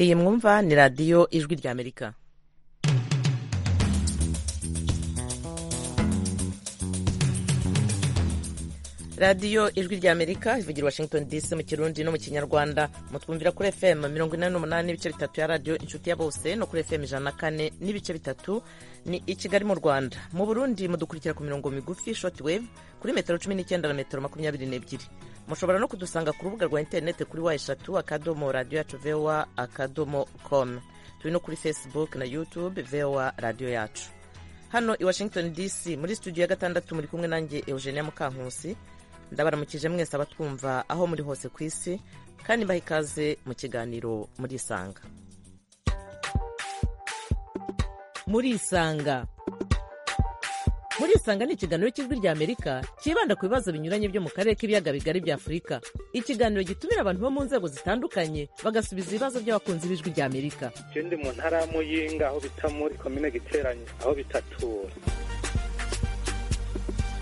iyi mwumva ni radiyo ijwi ry'amerika radiyo ijwi ry'amerika ivugira washington dc mu kirundi no mu kinyarwanda mutwumvira kuri fm mirongo inani n'umunani n'ibice bitatu ya radiyo inshuti ya bose no kuri fm ijana na kane n'ibice bitatu ni i kigali mu rwanda mu burundi mudukurikira ku mirongo migufi shoti wave kuri metero cumi n'icyenda na metero makumyabiri n'ebyiri mushobora no kudusanga ku rubuga rwa interineti kuri wa eshatu akadomo radiyo yacu vowa akadomo komu turi no kuri facebook na youtube vowa radiyo yacu hano i washington dc muri studio ya gatandatu muri kumwe nanjye eugenia mukankusi ndabaramukije mwese abatwumva aho muri hose ku isi kandi mbaha ikaze mu kiganiro murisanga murisanga murisanga ni ikiganiro cy'ijwi ry'amerika cyibanda ku bibazo binyuranye byo mu karere k'ibiyaga bigari bya afurika ikiganiro gitumira abantu bo mu nzego zitandukanye bagasubiza ibibazo by'abakunzi b'ijwi ry'amerika ikindi mu ntara ya muyinga aho bita muri komine giteranye aho bitatura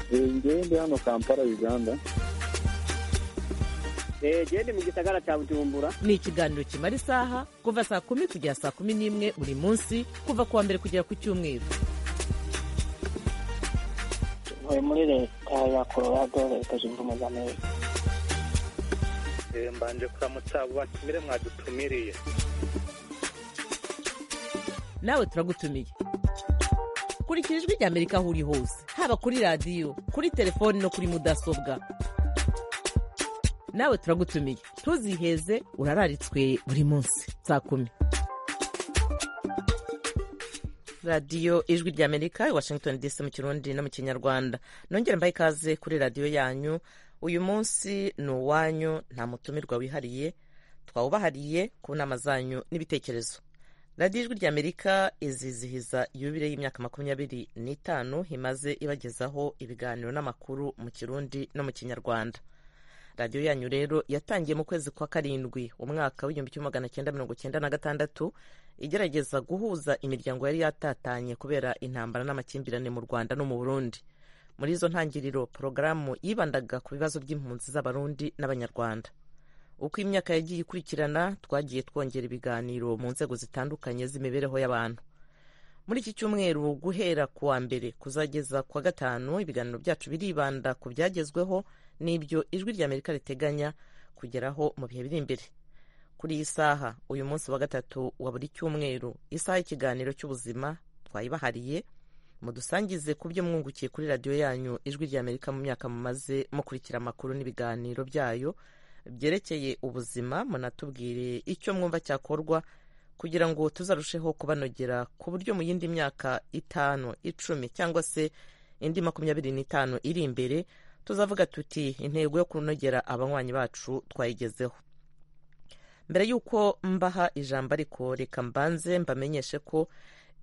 ndi hano kampala uganda genda mu gisagara cya bujumbura ni ikiganiro kimara isaha kuva saa kumi kugera saa kumi n'imwe buri munsi kuva ku wa mbere kugera ku cyumweru ntuye muri leta ya colorado leta zunze ubumwe za amerika mbanje kuramutsa abo batumire mwadutumiriye nawe turagutumiye kurikira ijwi ry'amerika aho uri hose haba kuri radiyo kuri telefoni no kuri mudasobwa nawe turagutumiye ntuziheze urararitswe buri munsi saa kumi radiyo ijwi ry'amerika i washington dc mu kirundi no mu kinyarwanda nongere mbaye ikaze kuri radiyo yanyu uyu munsi ni uwanyu nta mutumirwa wihariye twawubahariye ku nama zanyu n'ibitekerezo radiyo ijwi ry'amerika izizihiza yubire y'imyaka makumyabiri n'itanu imaze ibagezaho ibiganiro n'amakuru mu kirundi no mu kinyarwanda radiyo yanyu rero yatangiye mu kwezi kwa karindwi umwaka w'igihumbi kimwe magana cyenda mirongo cyenda na gatandatu igerageza guhuza imiryango yari yatatanye kubera intambara n'amakimbirane mu rwanda no mu burundi muri izo ntangiriro porogaramu yibandaga ku bibazo by'impunzi z'abarundi n'abanyarwanda uko imyaka yagiye ikurikirana twagiye twongera ibiganiro mu nzego zitandukanye z'imibereho y'abantu muri iki cyumweru guhera ku wa mbere kuzageza ku wa gatanu ibiganiro byacu biribanda ku byagezweho n'ibyo ijwi ry'amerika riteganya kugeraho mu bihe biri imbere kuri iyi saha uyu munsi wa gatatu wa buri cyumweru isaha y'ikiganiro cy'ubuzima twayibahariye mudusangize ku byo mwungukiye kuri radiyo yanyu ijwi ry'amerika mu myaka mumaze mukurikira amakuru n'ibiganiro byayo byerekeye ubuzima munatubwire icyo mwumva cyakorwa kugira ngo tuzarusheho kubanogera ku buryo mu yindi myaka itanu icumi cyangwa se indi makumyabiri n'itanu iri imbere tuzavuga tuti intego yo kunogera abanywanyi bacu twayigezeho mbere y'uko mbaha ijambo ariko reka mbanze mbamenyeshe ko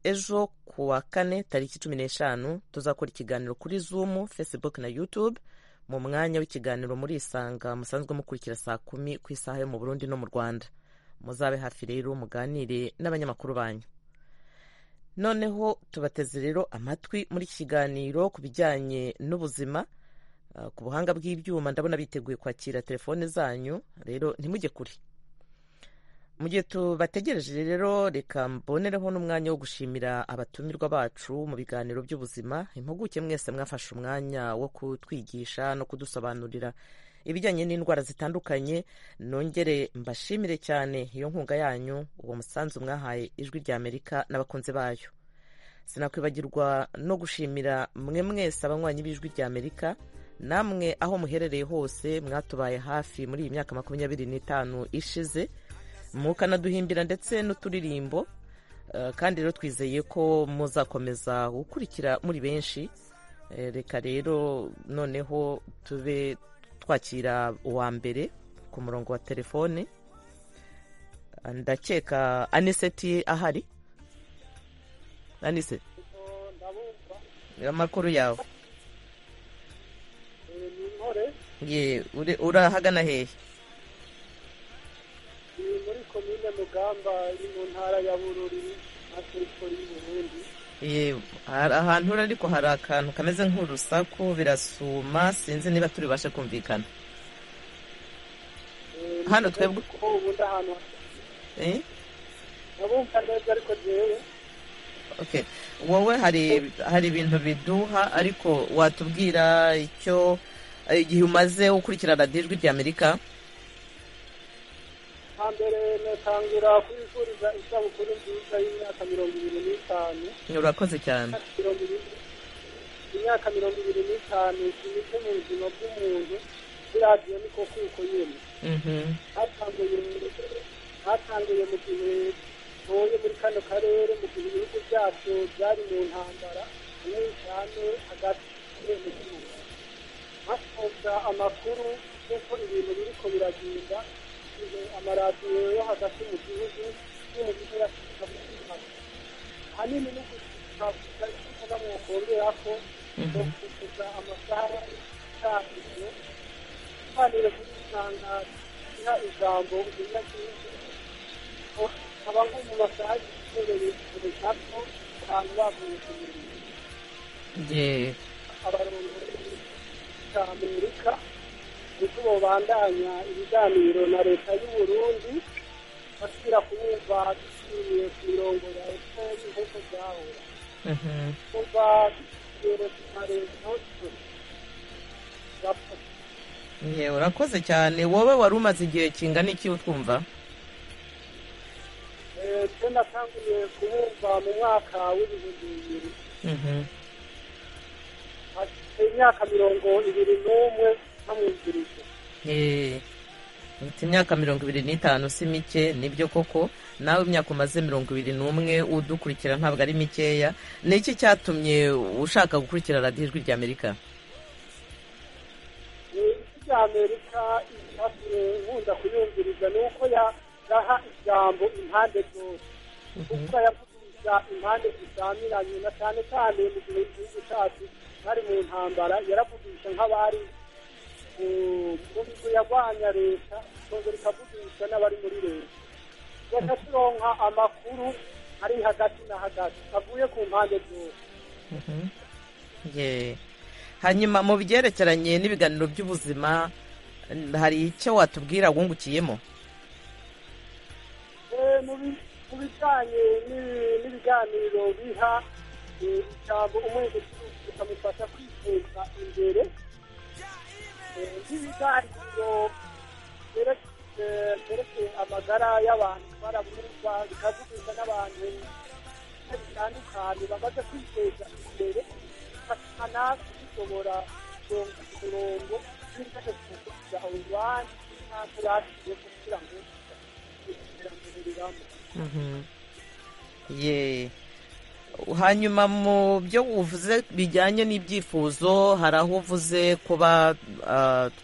ejo ku wa kane tariki cumi n'eshanu tuzakora ikiganiro kuri zumu facebook na youtube mu mwanya w'ikiganiro muri isanga musanzwe mukurikira saa kumi ku isaha yo mu burundi no mu rwanda muzabe hafi rero muganire n'abanyamakuru banyu noneho tubateze rero amatwi muri iki kiganiro ku bijyanye n'ubuzima ku buhanga bw'ibyuma ndabona biteguye kwakira telefone zanyu rero ntimujye kure mu gihe tubategereje rero reka mbonereho n'umwanya wo gushimira abatumirwa bacu mu biganiro by'ubuzima impuguke mwese mwafashe umwanya wo kutwigisha no kudusobanurira ibijyanye n'indwara zitandukanye nongere mbashimire cyane iyo nkunga yanyu uwo musanzu mwahaye ijwi ry'amerika n'abakunzi bayo sinakwibagirwa no gushimira mwe mwese abanywanyi b'ijwi ry'amerika namwe aho muherereye hose mwatubaye hafi muri iyi myaka makumyabiri n'itanu ishize mukanaduhimbira ndetse n'uturirimbo kandi rero twizeye ko muzakomeza gukurikira muri benshi reka rero noneho tube twakira uwa mbere ku murongo wa telefone ndakeka aniseti ahari anise amakuru yawe urahagana hehe komine mugamba iri mu ntara ya bururi na terefone y'uburundi yego ahantu uri ariko hari akantu kameze nk'urusaku birasuma sinzi niba turi bubashe kumvikana hano twebwe ubundi ahantu ndabumva neza ariko jewe okay wowe hari hari ibintu biduha ariko watubwira icyo eh, igihe umaze ukurikira radiyo ijwi ry'amerika hambere natangura kwifuriza isabukuru nziza y'imyaka mirongo ibiri n'itanu urakoze cyane mirongo ibiri imyaka mirongo ibiri n'itanu kimeze mu buzima bw'umuntu biradiyo niko kuko yemwe Mhm. hatanguye hatanguye mu gihe ntuye muri kano karere mu gihe ibihugu byacu byari mu ntambara hamwe cyane hagati mu gihugu hasohoka amakuru y'uko ibintu biriko biragenda igihe amaradiyo yo hagati mu gihugu n'umugihera ahanini no kuvuga mu kongera ko no kuvuga amasaha y'itangiriro kuganira kuri usanga iha ijambo ubuzima bwiza aba nko mu masaha y'igiherereye kure gato abantu bavuye ku mirimo Ye. abarongozi ba amerika niko bobandanya ibiganiro na leta y'u Burundi basubira kubumva dusubiye ku mirongo ya efuperi nk'uko byahora Mhm. kuva kigero cya leta bafashe Ye, urakoze cyane wowe wari umaze igihe kingana iki utwumva twe natanguye kubumva mu mwaka w'ibihumbi bibiri Mhm. afite imyaka mirongo ibiri n'umwe bamwumvirije Ye. Ufite imyaka mirongo ibiri n'itanu si mike nibyo koko nawe imyaka umaze mirongo ibiri n'umwe udukurikira ntabwo ari mikeya ni iki cyatumye ushaka gukurikira radiyo ijwi ry'amerika isi rya amerika icyatumye nkunda kuyumviriza ni uko ya- yaha ijambo impande zose kuko yavugiriza impande zizamiranye na cyane cyane mu gihe igihugu cyacu bari mu ntambara yaravugisha nk'abari mu- mu migwi yarwanya leta ikongera ikavugisha n'abari muri leta bagakironka amakuru ari hagati na hagati avuye ku mpande zose Mhm. Ye. hanyuma mu byerekeranye n'ibiganiro by'ubuzima hari icyo watubwira wungukiyemo Eh, mu bi- mu bijyanye n'ibi- n'ibiganiro biha eh, ijambo umwenge bikamufasha kwiteza imbere Eh, nk'ibiganiro byere- eh, byerekeye amagara y'abantu baraburirwa bikavugisha n'abantu bitandukanye bamaze kwiteza imbere bafasha natwe dushobora kuronka umurongo w'indashe kuvuga urubanza n'aho bashyize kugira ngo iterambere riramba ye hanyuma mu byo uvuze bijyanye n'ibyifuzo hari aho uvuze kuba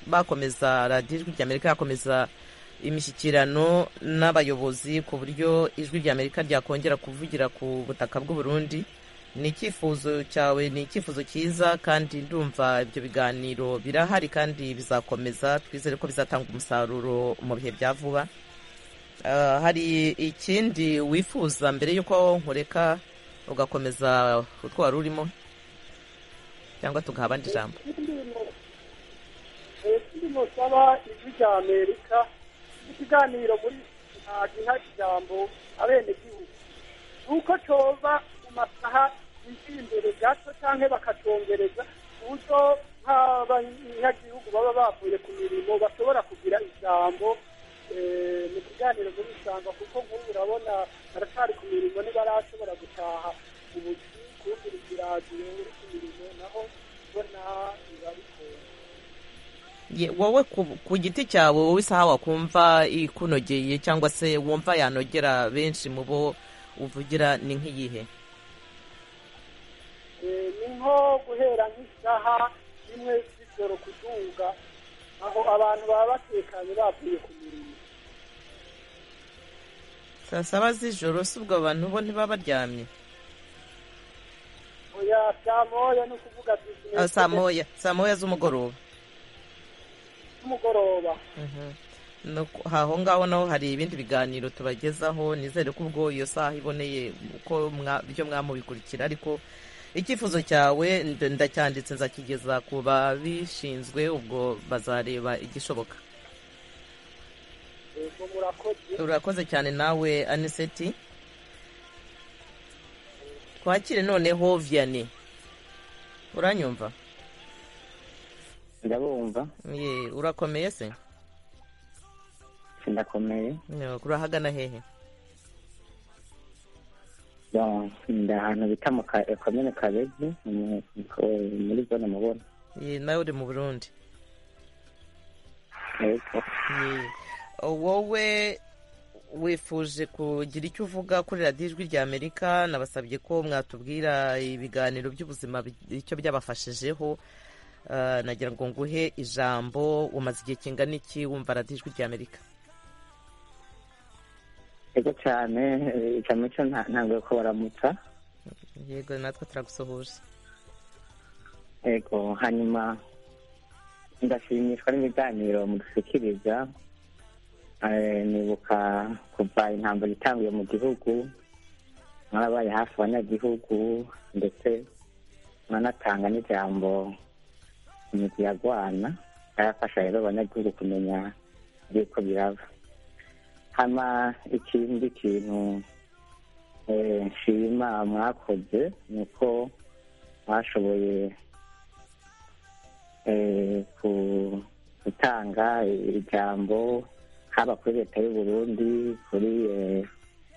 bakomeza radiyo ijwi ry'amerika yakomeza imishyikirano n'abayobozi ku buryo ijwi ry'amerika ryakongera kuvugira ku butaka bw'u Burundi ni icyifuzo cyawe ni icyifuzo cyiza kandi ndumva ibyo biganiro birahari kandi bizakomeza twizere ko bizatanga umusaruro mu bihe bya vuba Ah, hari ikindi wifuza mbere y'uko nkureka ugakomeza utwo wari urimo cyangwa tugaha abandi ijambo ikindi musaba ijwi rya amerika ikiganiro muri ntagiha ijambo abenegihugu ni uko coba mu masaha yiri imbere gato canke bakacongereza ku buryo nk'abanyagihugu baba bavuye ku mirimo bashobora kugira ijambo eh, mu kiganiro muri isanga kuko nk'ubu urabona baracari ku mirimo ntibarashobora gutaha ubuzi kugira iradiyo uri ku mirimo naho ubona biba bigoye Ye, wowe ku- ku giti cyawe wowe isaha wakumva ikunogeye cyangwa se wumva yanogera benshi mu bo uvugira ni nk'iyihe Eh, ni nko guhera nk'isaha imwe z'ijoro kuduga aho abantu baba batekanye bavuye ku mirimo saa saba z'ijoro si ubwo abantu bo ntibaba baryamye oya saa moya ni ukuvuga Ah, bizinesi saa moya saa moya z'umugoroba z'umugoroba Mhm. No ku- aho ngaho naho hari ibindi biganiro tubagezaho nizere ko ubwo iyo saha iboneye uko mwa- ibyo mwamubikurikira ariko icyifuzo cyawe nd- ndacyanditse nzakigeza ku babishinzwe ubwo bazareba igishoboka ubwo murakoze urakoze cyane nawe aniseti twakire noneho viyane uranyumva ndabumva Ye, urakomeye se sindakomeye Yo, urahagana hehe Bon, ndi ahantu bita mu ka- komine kabezi mu- mu- muri zone mubona Ye, nawe uri mu burundi yego Ye. wowe wifuje kugira icyo uvuga kuri radiyo ijwi rya amerika nabasabye ko mwatubwira ibiganiro by'ubuzima bi- icyo byabafashijeho Ah, nagira ngo nguhe ijambo umaze igihe kingana iki wumva radiyo ijwi rya amerika yego cyane eh, icamico nta- ntabwo ko baramutsa yego natwe turagusuhuje yego hanyuma ndashimishwa n'ibiganiro mudushyikiriza Eh, nibuka kuva intambara itanguye mu gihugu mwarabaye hafi abanyagihugu ndetse mwanatanga n'ijambo imigwi yagwana yarafasha rero abanyagihugu kumenya yuko biraba hama ikindi kintu eh, nshima mwakoze ni uko mwashoboye eh, ku- gutanga ijambo haba kuri leta y'u burundi kuri eh,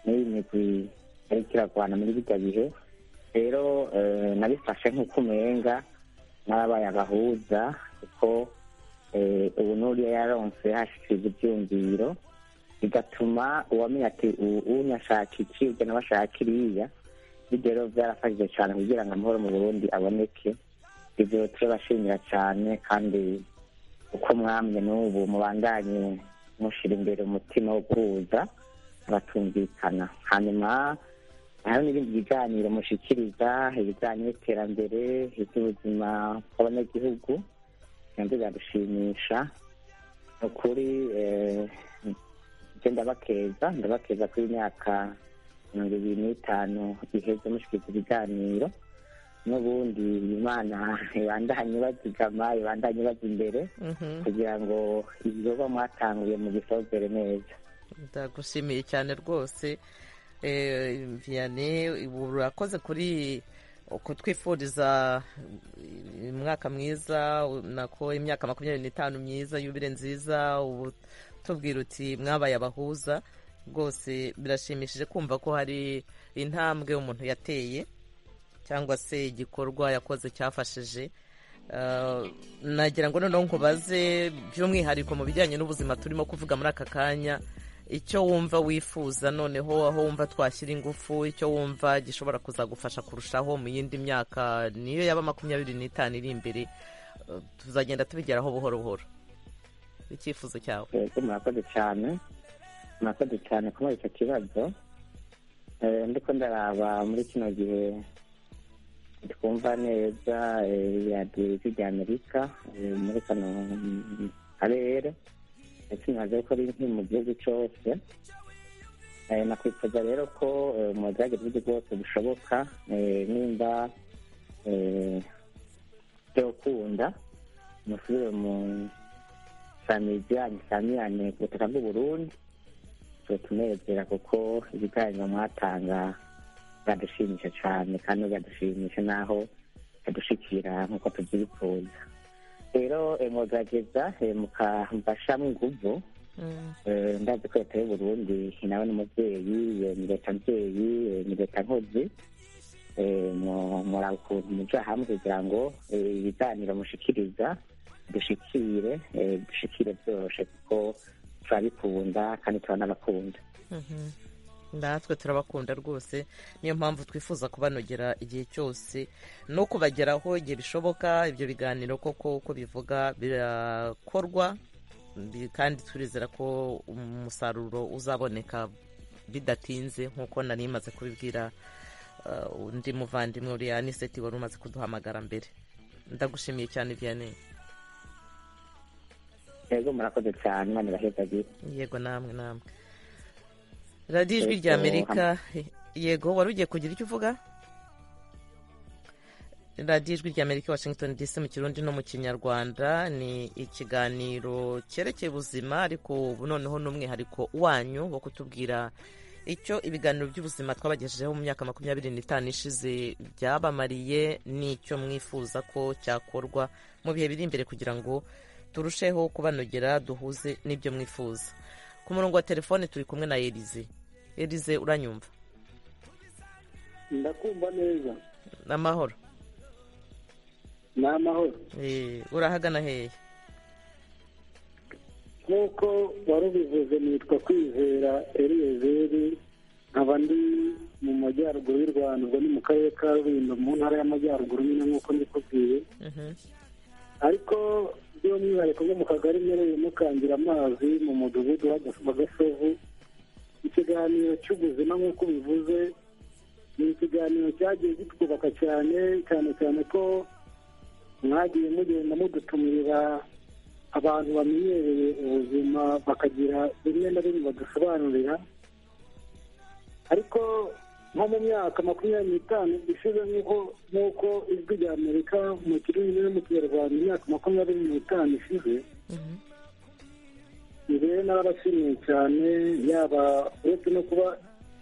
n'iyi migwi yariko iragwana muri bijya bihe rero eh, nabifashe nk'uko umenga narabaye agahuza kuko eh, ubu n'uriya yaronse hashikirwa ivyumviro bigatuma uwamenya ati u- unyashaka iki ujya n'abashaka iriya bityo rero byarafashije cyane kugira ngo amahoro mu burundi aboneke ibyo turabashimira cyane kandi uko mwamye n'ubu mubandanye mushyira imbere umutima wo guhuza batumvikana hanyuma hari n'ibindi biganiro mushyikiriza ibijyanye n'iterambere iby'ubuzima bw'abanyagihugu nabyo biradushimisha ni ukuri eh, ibyo ndabakeza ndabakeza kuri imyaka mirongo ibiri n'itanu iheze mushyikiriza ibiganiro n'ubundi imana ibandanye bazigama ibandanye baza imbere Mhm. kugira ngo ibikorwa mwatanguye mu gisozere neza ndagushimiye cyane rwose Eh, viyane ubu urakoze kuri kutwifuriza umwaka mwiza nako imyaka makumyabiri n'itanu myiza yubire nziza ubu tubwira uti mwabaye abahuza rwose birashimishije kumva ko hari intambwe umuntu yateye cyangwa se igikorwa yakoze cyafashije Ah, nagira ngo noneho nkubaze by'umwihariko mu bijyanye n'ubuzima turimo kuvuga muri aka kanya icyo wumva wifuza noneho aho wumva twashyira ingufu icyo wumva gishobora kuzagufasha kurushaho mu yindi myaka niyo yaba makumyabiri n'itanu iri imbere Ah, tuzagenda tubigeraho buhoro buhoro icyifuzo cyawe yego murakoze cyane murakoze cyane ko muri icyo kibazo Eh, ndiko ndaraba muri kino gihe twumva neza eh, radiyo ijwi rya amerika eh, muri kano mm, karere ndetse nkaze ko riri mu gihugu cyose Eh, nakwifuza rero ko eh, muzajya uburyo bwose bushoboka eh, nimba eh, byokunda musubire mu famizi yanyu isamiyane ku butaka bw'uburundi tutunezera kuko ibiganiro mwatanga biradushimisha cyane kandi biradushimisha n'aho bidushikira nk'uko tubyifuza rero eh, mwagerageza eh, mukamfashamo inguvu Mm, Eh, ndazi ko leta y'uburundi nawe n'umubyeyi eh, ni leta mvyeyi eh, ni leta nkozi Eh, mu- muraba ukuntu muja hamwe kugira ngo eh, ibiganiro mushikiriza dushikire eh, dushikire byoroshe kuko turabikunda kandi turanabakunda mhm. natwe turabakunda rwose niyo mpamvu twifuza kubanogera igihe cyose no kubageraho igihe bishoboka ibyo biganiro koko uko bivuga birakorwa bi- kandi turizera ko umusaruro uzaboneka bidatinze nk'uko nari maze kubibwira uh, undi muvandimwe uriya aniseti wari umaze kuduhamagara mbere ndagushimiye cyane vianney rero murakoze cyane imana irahezagire yego namwe namwe radiyo ijwi Yego, rya amerika yego wari ugiye kugira icyo uvuga radiyo ijwi rya amerika washington dc mu kirundi no mu kinyarwanda ni ikiganiro cyerekeye ubuzima ariko ubu noneho n'umwihariko wanyu wo kutubwira icyo ibiganiro by'ubuzima twabagejejeho mu myaka makumyabiri n'itanu ishize byabamariye n'icyo mwifuza ko cyakorwa mu bihe biri imbere kugira ngo turusheho kubanogera duhuze n'ibyo mwifuza ku murongo wa telefone turi kumwe na erize erize uranyumva ndakumva neza amahoro ni amahoro Eh, urahagana hehe nk'uko wari ubivuze nitwa kwizera eriyezeri nkaba ndi mu majyaruguru y'u rwanda ubwo ni mu karere ka rulindo mu ntara y'amajyaruguru nyine nk'uko ndikubwiye Mhm. ariko by'umwihariko nko mu kagari mpereyemo kangira amazi mu mudugudu wa gasovu ikiganiro cy'ubuzima nk'uko ubivuze ni ikiganiro cyagiye kitwubaka cyane cyane cyane ko mwagiye mugenda mudutumira abantu bamenyereye ubuzima bakagira bimwe na bimwe badusobanurira ariko nko mu myaka makumyabiri n'itanu ishize nk'uko nk'uko ijwi rya amerika mu kirimi no mu kinyarwanda imyaka makumyabiri n'itanu ishize Mhm. njye narabashimiye cyane yaba uretse no kuba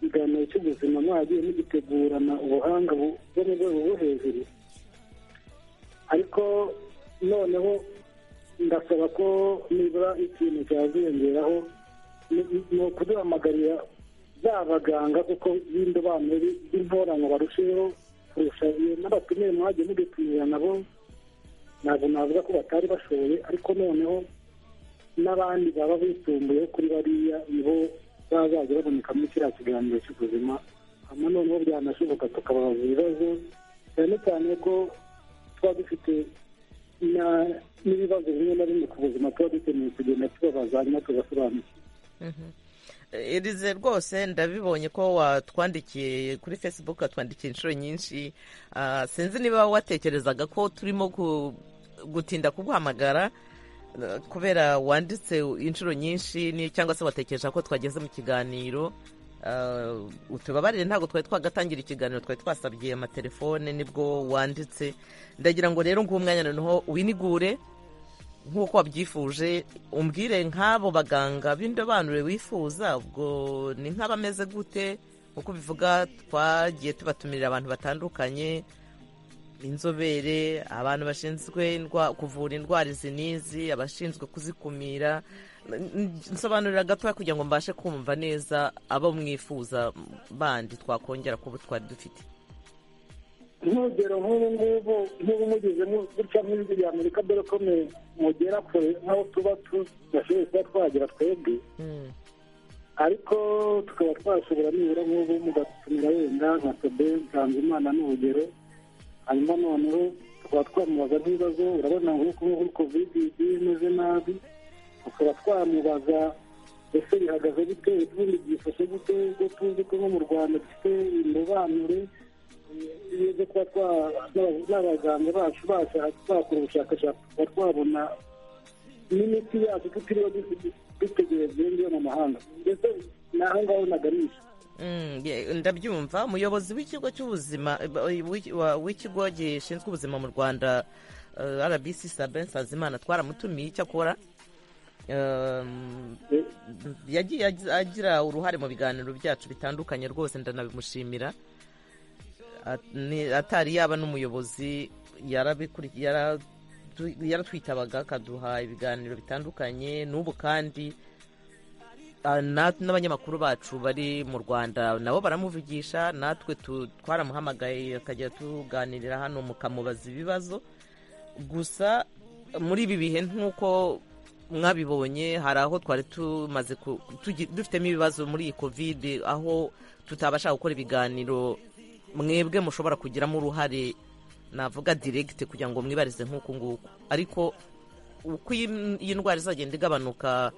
ikiganiro cy'ubuzima mwagiye mugitegurana ubuhanga bu- bwo mu rwego rwo hejuru ariko noneho ndasaba ko nibura ikintu cyaziyongeraho ni- ni- ni ukuduhamagarira ba baganga kuko b'indobanure b'intorano barusheho kurusha iyo n'abatumiwe mwagiye mudutumira nabo ntabwo navuga ko batari bashoboye ariko noneho n'abandi baba bisumbuyeho kuri bariya nibo bazajya babonekamo kiriya kiganiro cy'ubuzima hanyuma noneho byanashoboka tukababaza ibibazo cyane cyane ko tuba dufite na- n'ibibazo bimwe na bimwe ku buzima tuba dukeneye kugenda tubabaza hanyuma tugasobanukirwa Elize rwose ndabibonye ko watwandikiye kuri facebook watwandikiye inshuro nyinshi Ah, sinzi niba watekerezaga ko turimo ku- gutinda kuguhamagara eh, kubera wanditse inshuro nyinshi ni- cyangwa se watekereje ko twageze mu kiganiro Ah, utubabarire ntabwo twari twagatangira ikiganiro twari twasabye amatelefone nibwo wanditse ndagira ngo rero nguhe umwanya noneho winigure nk'uko wabyifuje umbwire nk'abo baganga b'indobanure wifuza ubwo ni nk'abameze gute uko ubivuga twagiye tubatumirira abantu batandukanye inzobere abantu bashinzwe indwa- kuvura indwara izi n'izi abashinzwe kuzikumira N- nsobanurira gatoya kugira ngo mbashe kumva neza abo mwifuza bandi twakongera kubo twari dufite nk'urugero nk'ubu ngubu nk'ubu mugezemo gutya nk'ijwi rya amerika dore ko mwe mugera kure nk'aho tuba tudashoboye kuba twagera twebwe Mm, ariko tukaba twashobora nibura nk'ubu mugatumira wenda nka sobe nsanzimana n'urugero hanyuma noneho tukaba twamubaza nk'ibibazo urabona nk'uko nk'ubu kovidi igiye imeze nabi tukaba twamubaza ese bihagaze bite ubundi byifashe gute ubwo tuzi ko nko mu rwanda dufite indobanure iyo zo kuba twa n'abaganga bacu bashaka bakora ubushakashatsi tukaba twabona n'imiti yacu tutiriwe du- dutegereje iyo ngiyo mu mahanga ndetse n'aho ngaho naganisha mm, ye- ndabyumva umuyobozi w'ikigo cy'ubuzima eh, w'i- wa- w'ikigo gishinzwe ubuzima mu rwanda eh, rbc sabin sanzimana twaramutumiye icyo akora Um, Eh, yagiye agi- agira uruhare mu biganiro byacu bitandukanye rwose ndanabimushimira At- ni- atari yaba n'umuyobozi yarabikuri- yara- tu- yaratwitabaga akaduha ibiganiro bitandukanye n'ubu kandi ah, na- n'abanyamakuru bacu bari mu rwanda nabo baramuvugisha natwe tu- twaramuhamagaye akajya tuganirira hano mukamubaza ibibazo gusa muri ibi bihe nk'uko mwabibonye hari aho twari tumaze ku- tugi- dufitemo ibibazo muri iyi kovide aho tutabasha gukora ibiganiro mwebwe mushobora kugiramo uruhare navuga diregite kugira ngo mwibarize nk'uku nguku ariko uko iyi iyi ndwara izagenda igabanuka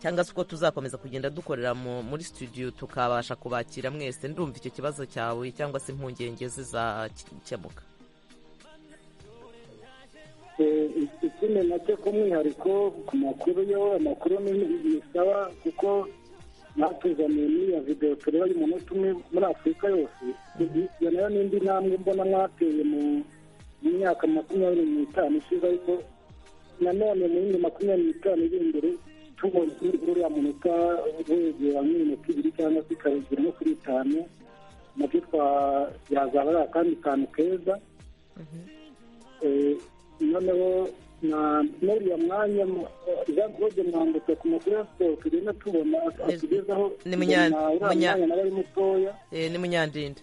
cyangwa se uko tuzakomeza kugenda dukorera mu- muri studio tukabasha kubakira mwese ndumva icyo kibazo cyawe cyangwa se impungenge zizakemuka eh, ikindi nacyo k'umwihariko ku makuru yo amakuru ni- bisaba kuko batuzaniye n'iyo videwo tureba y'umunota umwe muri afurika yose iyo nayo n'indi ntambwe mbona mwateye mu mu myaka makumyabiri n'itanu ishize ariko nanone mu yindi makumyabiri n'itanu iri imbere tubonye uriya munota wegera nk'iminota ibiri cyangwa se ikabegera no kuri itanu nabyo yazaba ari akandi kantu keza Eh, noneho na n'uriya mwanya jean claude mwambutse ku makuru ya siporo tugenda tubona atugezaho ni Munya- tubona uriya Munya- mwanya nawe ari mutoya Eh, ni munyandinda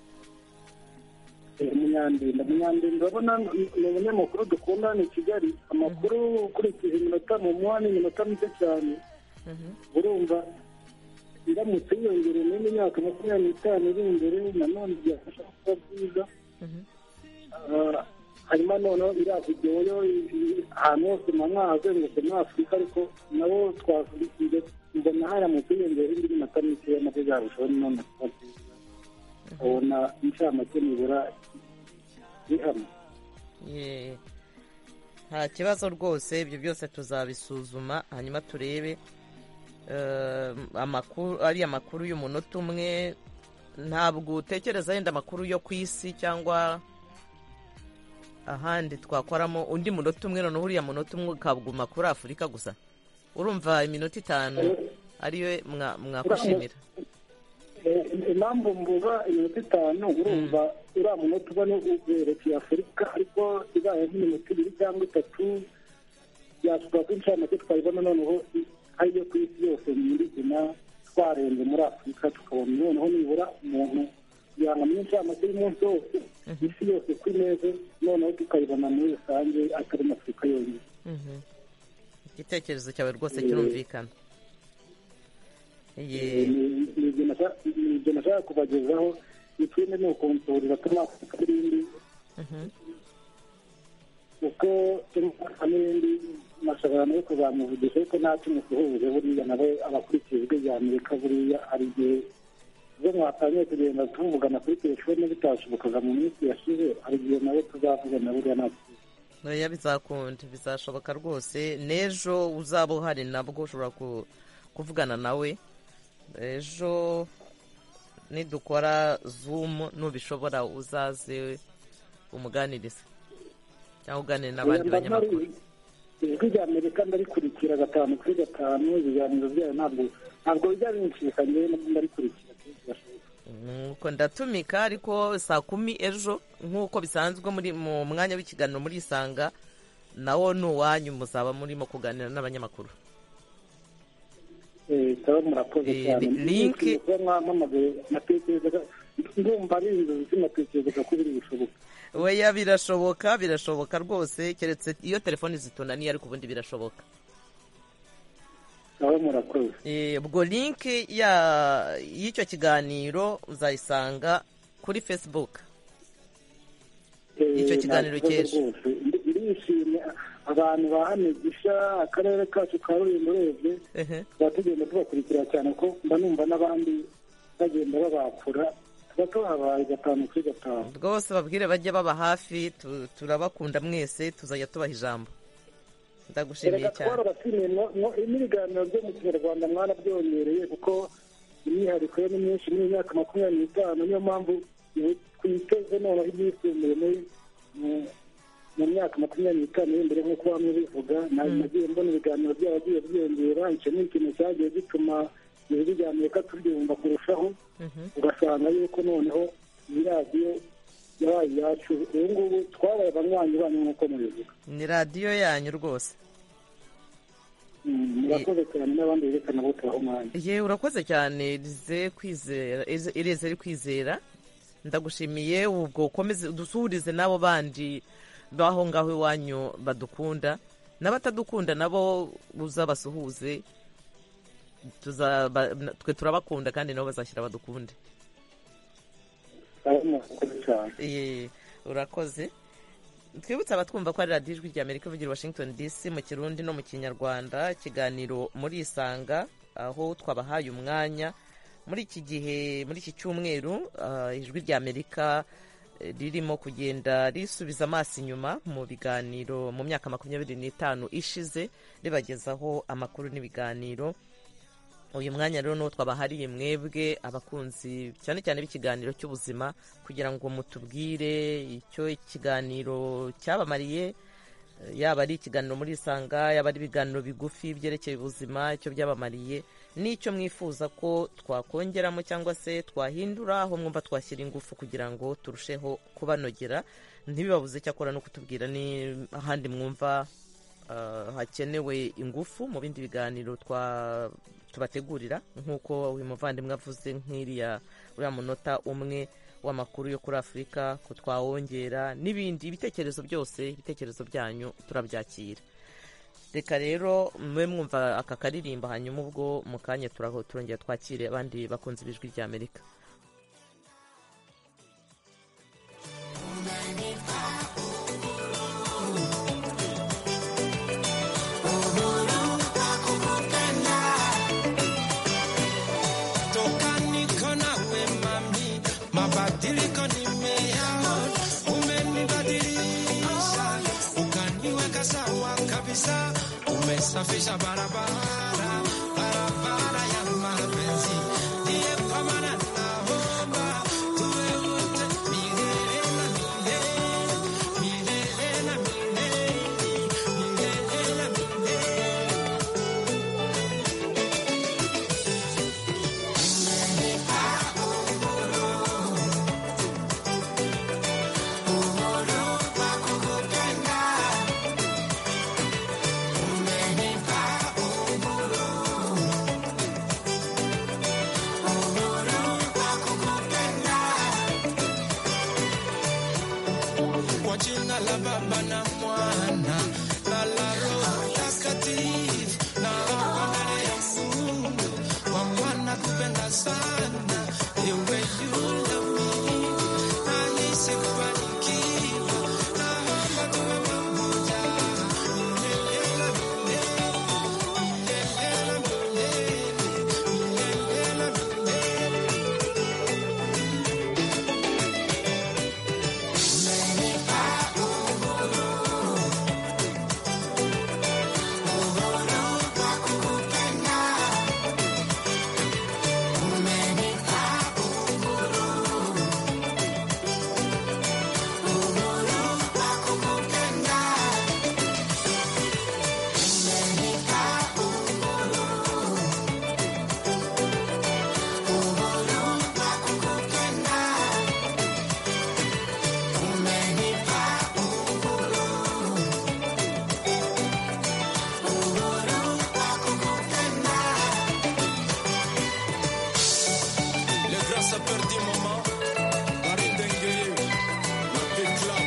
Eh, munyandinda munyandinda urabona ni umunyamakuru dukunda hano i kigali amakuru ukurikije iminota mu muha ni iminota mike cyane urumva iramutse yiyongereye n'indi myaka makumyabiri n'itanu iri imbere nanone byafasha kuba byiza Ah, hanyuma noneho iriya videwo yo i- ahantu hose manywa hazengurutse muri afurika ariko nabo twakurikiye mbona haramutse yiyongereye indi minota mike nabyo byarushaho nanone kuba byiza ubona inshamake nibura bihamye Yeah. nta kibazo rwose ibyo byose tuzabisuzuma hanyuma turebe eh, amakuru ari amakuru y'umunota umwe ntabwo utekereza yenda amakuru yo ku isi cyangwa ahandi twakoramo undi munota umwe noneho uriya munota umwe ukaguma kuri afurika gusa urumva iminota itanu ariyo mwa- mwakwishimira Eh, impamvu mvuga iminota itanu urumva uriya munota ubona werekeye afurika ariko ibaye nk'iminota ibiri cyangwa itatu byatwara ko inshamake twayibona noneho i- ariyo ku isi yose nyirizina twarenze muri afurika tukabona noneho nibura umuntu yangamo inshamake y'umunsi wose isi yose ku imeze noneho tukayibona muri rusange atari mu afurika yonyine Mhm. igitekerezo cyawe rwose kirumvikana Yeah. Ni- ni ibyo nashaka- ni ibyo nashaka kubagezaho ikindi ni ukunsurira tumafuka n'ibindi Mhm. kuko tumafuka n'ibindi nashobora no kuzamuvugisha ariko nta kimusuhuje buriya nawe abakurikiye ijwi rya amerika buriya hari igihe zo mwatangiye kugenda tuvugana kuri telefone bitashobokaga mu minsi yashize hari igihe nawe tuzavugana buriya nta kibazo. oya bizakunda bizashoboka rwose n'ejo uzaba uhari nabwo ushobora ku- kuvugana nawe ejo nidukora zoom nubishobora uzaze umuganiriza cyangwa uganire Oya, n'abandi mba mpari. banyamakuru ijwi rya amerika ndarikurikira gatanu kuri gatanu ibiganiro byayo ntabwo ntabwo bijya binshika njyewe ndarikurikira kenshi gashoboka nuko ndatumika ariko saa kumi ejo nk'uko bisanzwe muri mu mwanya w'ikiganiro muri isanga nawo ni uwanyu muzaba murimo kuganira n'abanyamakuru ikaba murakoze Eh, cyane li- link- Nishimiye kuba mwampamagaye natekerezaga ndumva ari inzozi sinatekerezaga ko biri bushoboka weya birashoboka birashoboka rwose keretse iyo telefoni zitunaniye ariko ubundi birashoboka ikaba murakoze Eh, ubwo linki ya- y'icyo kiganiro uzayisanga kuri facebook Eh, Icyo kiganiro nta kibazo cy'ejo. rwose. Ndi- ndishimye abantu ba hano gisha akarere kacu ka rulindo urebye Ehe. tuba tugenda tubakurikira cyane ko mba numva n'abandi bagenda babakura tuba tubahabaye gatanu kuri gatanu rwose babwire bajye baba hafi tu- turabakunda mwese tuzajya tubaha ijambo ndagushimiye erega cyane twarabatumiye no- no- n'ibiganiro byo mu kinyarwanda mwarabyongereye kuko imyihariko yo ni myinshi muri iyi myaka makumyabiri n'itanu niyo mpamvu ibu- twiteze noneho ibyisumbuye muri mu- mu myaka makumyabiri n'itanu iri imbere nk'uko bamwe bivuga na- nagiye mbona ibiganiro byaragiye byiyongera icyo ni ikintu cyagiye gituma ijwi rya amerika turyumva kurushaho ugasanga yuko noneho iyi radiyo yabaye iyacu ubu ngubu twabaye abanywanyi banyu nk'uko mubivuga ni radiyo yanyu rwose murakoze cyane n'abandi berekana aho tubaha umwanya ye urakoze cyane rize kwizera Eze- ireze ari kwizera ndagushimiye ubwo ukomeze udusuhurize n'abo bandi baho ngaho iwanyu badukunda n'abatadukunda nabo uzabasuhuze tuzaba twe turabakunda kandi nabo bazashyira badukunde aho murakoze cyane Ye, urakoze twibutse abatwumva ko ari radiyo ijwi rya amerika ivugira i washington dc mu kirundi no mu kinyarwanda ikiganiro muri isanga aho twabahaye umwanya muri iki gihe muri iki cyumweru ah, ijwi rya amerika eh, ririmo kugenda risubiza amaso inyuma mu biganiro mu myaka makumyabiri n'itanu ishize ribagezaho amakuru n'ibiganiro uyu mwanya rero n'uwo twabahariye mwebwe abakunzi cyane cyane b'ikiganiro cy'ubuzima kugira ngo mutubwire icyo ikiganiro cyabamariye yaba ari ikiganiro muri isanga yaba ari ibiganiro bigufi byerekeye ubuzima icyo byabamariye n'icyo mwifuza ko twakongeramo cyangwa se twahindura aho mwumva twashyira ingufu kugira ngo turusheho kubanogera ntibibabuze cyakora no kutubwira n'ahandi mwumva ah, hakenewe ingufu mu bindi biganiro twa tubategurira nk'uko uyu muvandimwe avuze nk'iriya uriya munota umwe w'amakuru yo kuri afurika ko twawongera n'ibindi ibitekerezo byose ibitekerezo byanyu turabyakira reka rero mube mwumva aka karirimba hanyuma ubwo mu kanya turaho turongera twakire abandi bakunze ibijwi rya amerika toka niko nawe mami, mabadiliko nimeyaona, umenibadilisha ukaniweka sawa kabisa, umesafisha barabara barabara ya mapenzi, ndiye kwa maana naomba tuwe wote milele na milele, milele na milele, milele na milele. kwa jina la Baba na Mwana na la Roho Mtakatifu, na hapa mbele ya Mungu kwa Bwana kupenda sana ewe yule mimi nahisi kubarikiwa, naomba tuwe pamoja milele na milele, milele na milele, milele na milele. Le grand sapeur du moment, Karim Dengele, la big club,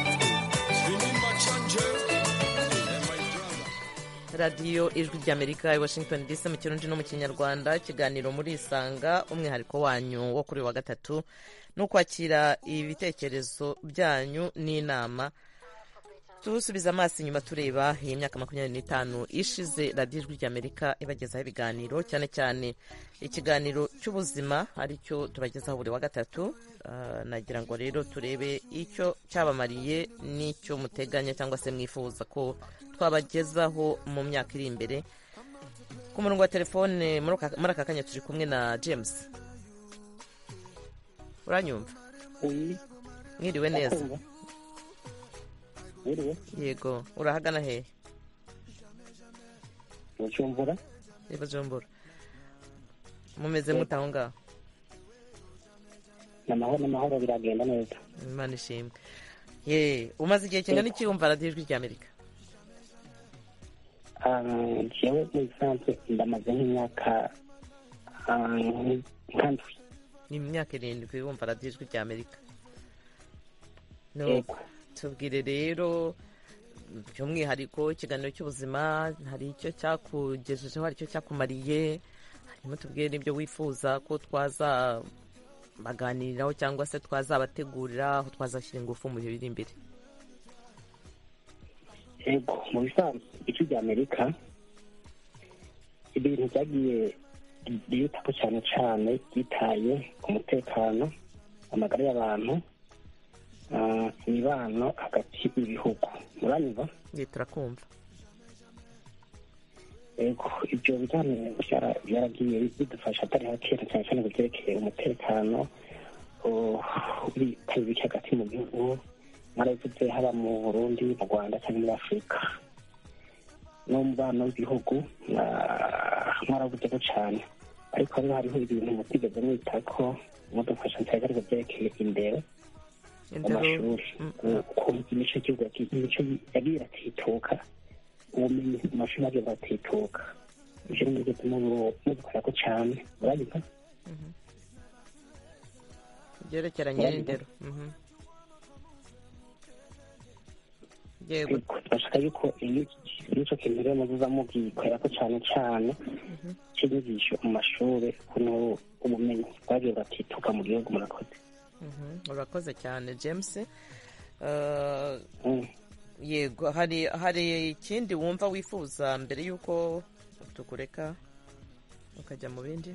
Vini Machanje, and my brother. radiyo ijwi ry'amerika i washington dc mu kirundi no mu kinyarwanda ikiganiro muri isanga umwihariko wanyu wo kuri uyu wa gatatu no kwakira ibitekerezo byanyu n'inama tusubiza amaso inyuma tureba iyi myaka makumyabiri n'itanu ishize radiyo ijwi ry'amerika ibagezaho ibiganiro cyane cyane ikiganiro cy'ubuzima aricyo tubagezaho buri wa gatatu Ah, nagira ngo rero turebe icyo cyabamariye n'icyo muteganya cyangwa se mwifuza ko twabagezaho mu myaka iri imbere ku murongo wa telefone muri aka- muri aka kanya turi kumwe na james uranyumva uyi mwiriwe neza ndakumva wiriwe yego urahagana hehe ucumbura reba jombora mumeze mute aho ngaho ni amahoro n'amahoro biragenda neza imana ishimwe ye umaze igihe kingana iki wumva radiyo ijwi ry'amerika Ah, jewe muri sanse ndamaze nk'imyaka ah, nk'indwi ni imyaka irindwi wumva radiyo ijwi ry'amerika No, yego tubwire rero by'umwihariko ikiganiro cy'ubuzima hari icyo cyakugejejeho hari icyo cyakumariye harimo tubwire n'ibyo wifuza ko twaza baganiriraho cyangwa se twazabategurira aho twazashyira ingufu mu bihe biri imbere yego mu bisanzwe igice cya amerika ibintu byagiye byitaho cyane cyane byitaye ku mutekano amagara y'abantu ah, imibano hagati y'ibihugu muranyumva ye turakumva yego ibyo biganiro byara- byaragiye bidufasha atari hakera cyane cyane ku byerekeye umutekano oh, bitabirike hagati mu gihugu marayifite haba mu burundi mu rwanda cyangwa muri afurika n'umubano w'ibihugu mwarawugera cyane ariko hariho hariho ibintu mutigeze mwita ko mudufasha nsanga byerekeye imbere mu indero mashuri ukumva imico y'igihugu yaki- imico yagiye iratituka ubumenyi mu mashuri yagiye iratituka ibyo ni byo bituma mu- mubikora ko cyane murabizi byerekeranye n'indero mhm. yego ariko turashaka yuko iyo icyo kintu rero muziza mugikorera ko cyane cyane cy'inyigisho mu mashuri kuno ubumenyi bwagiye buratituka mu gihugu murakoze Mhm, urakoze cyane james Eh, Mm. yego hari hari ikindi wumva wifuza mbere y'uko tukureka ukajya mu bindi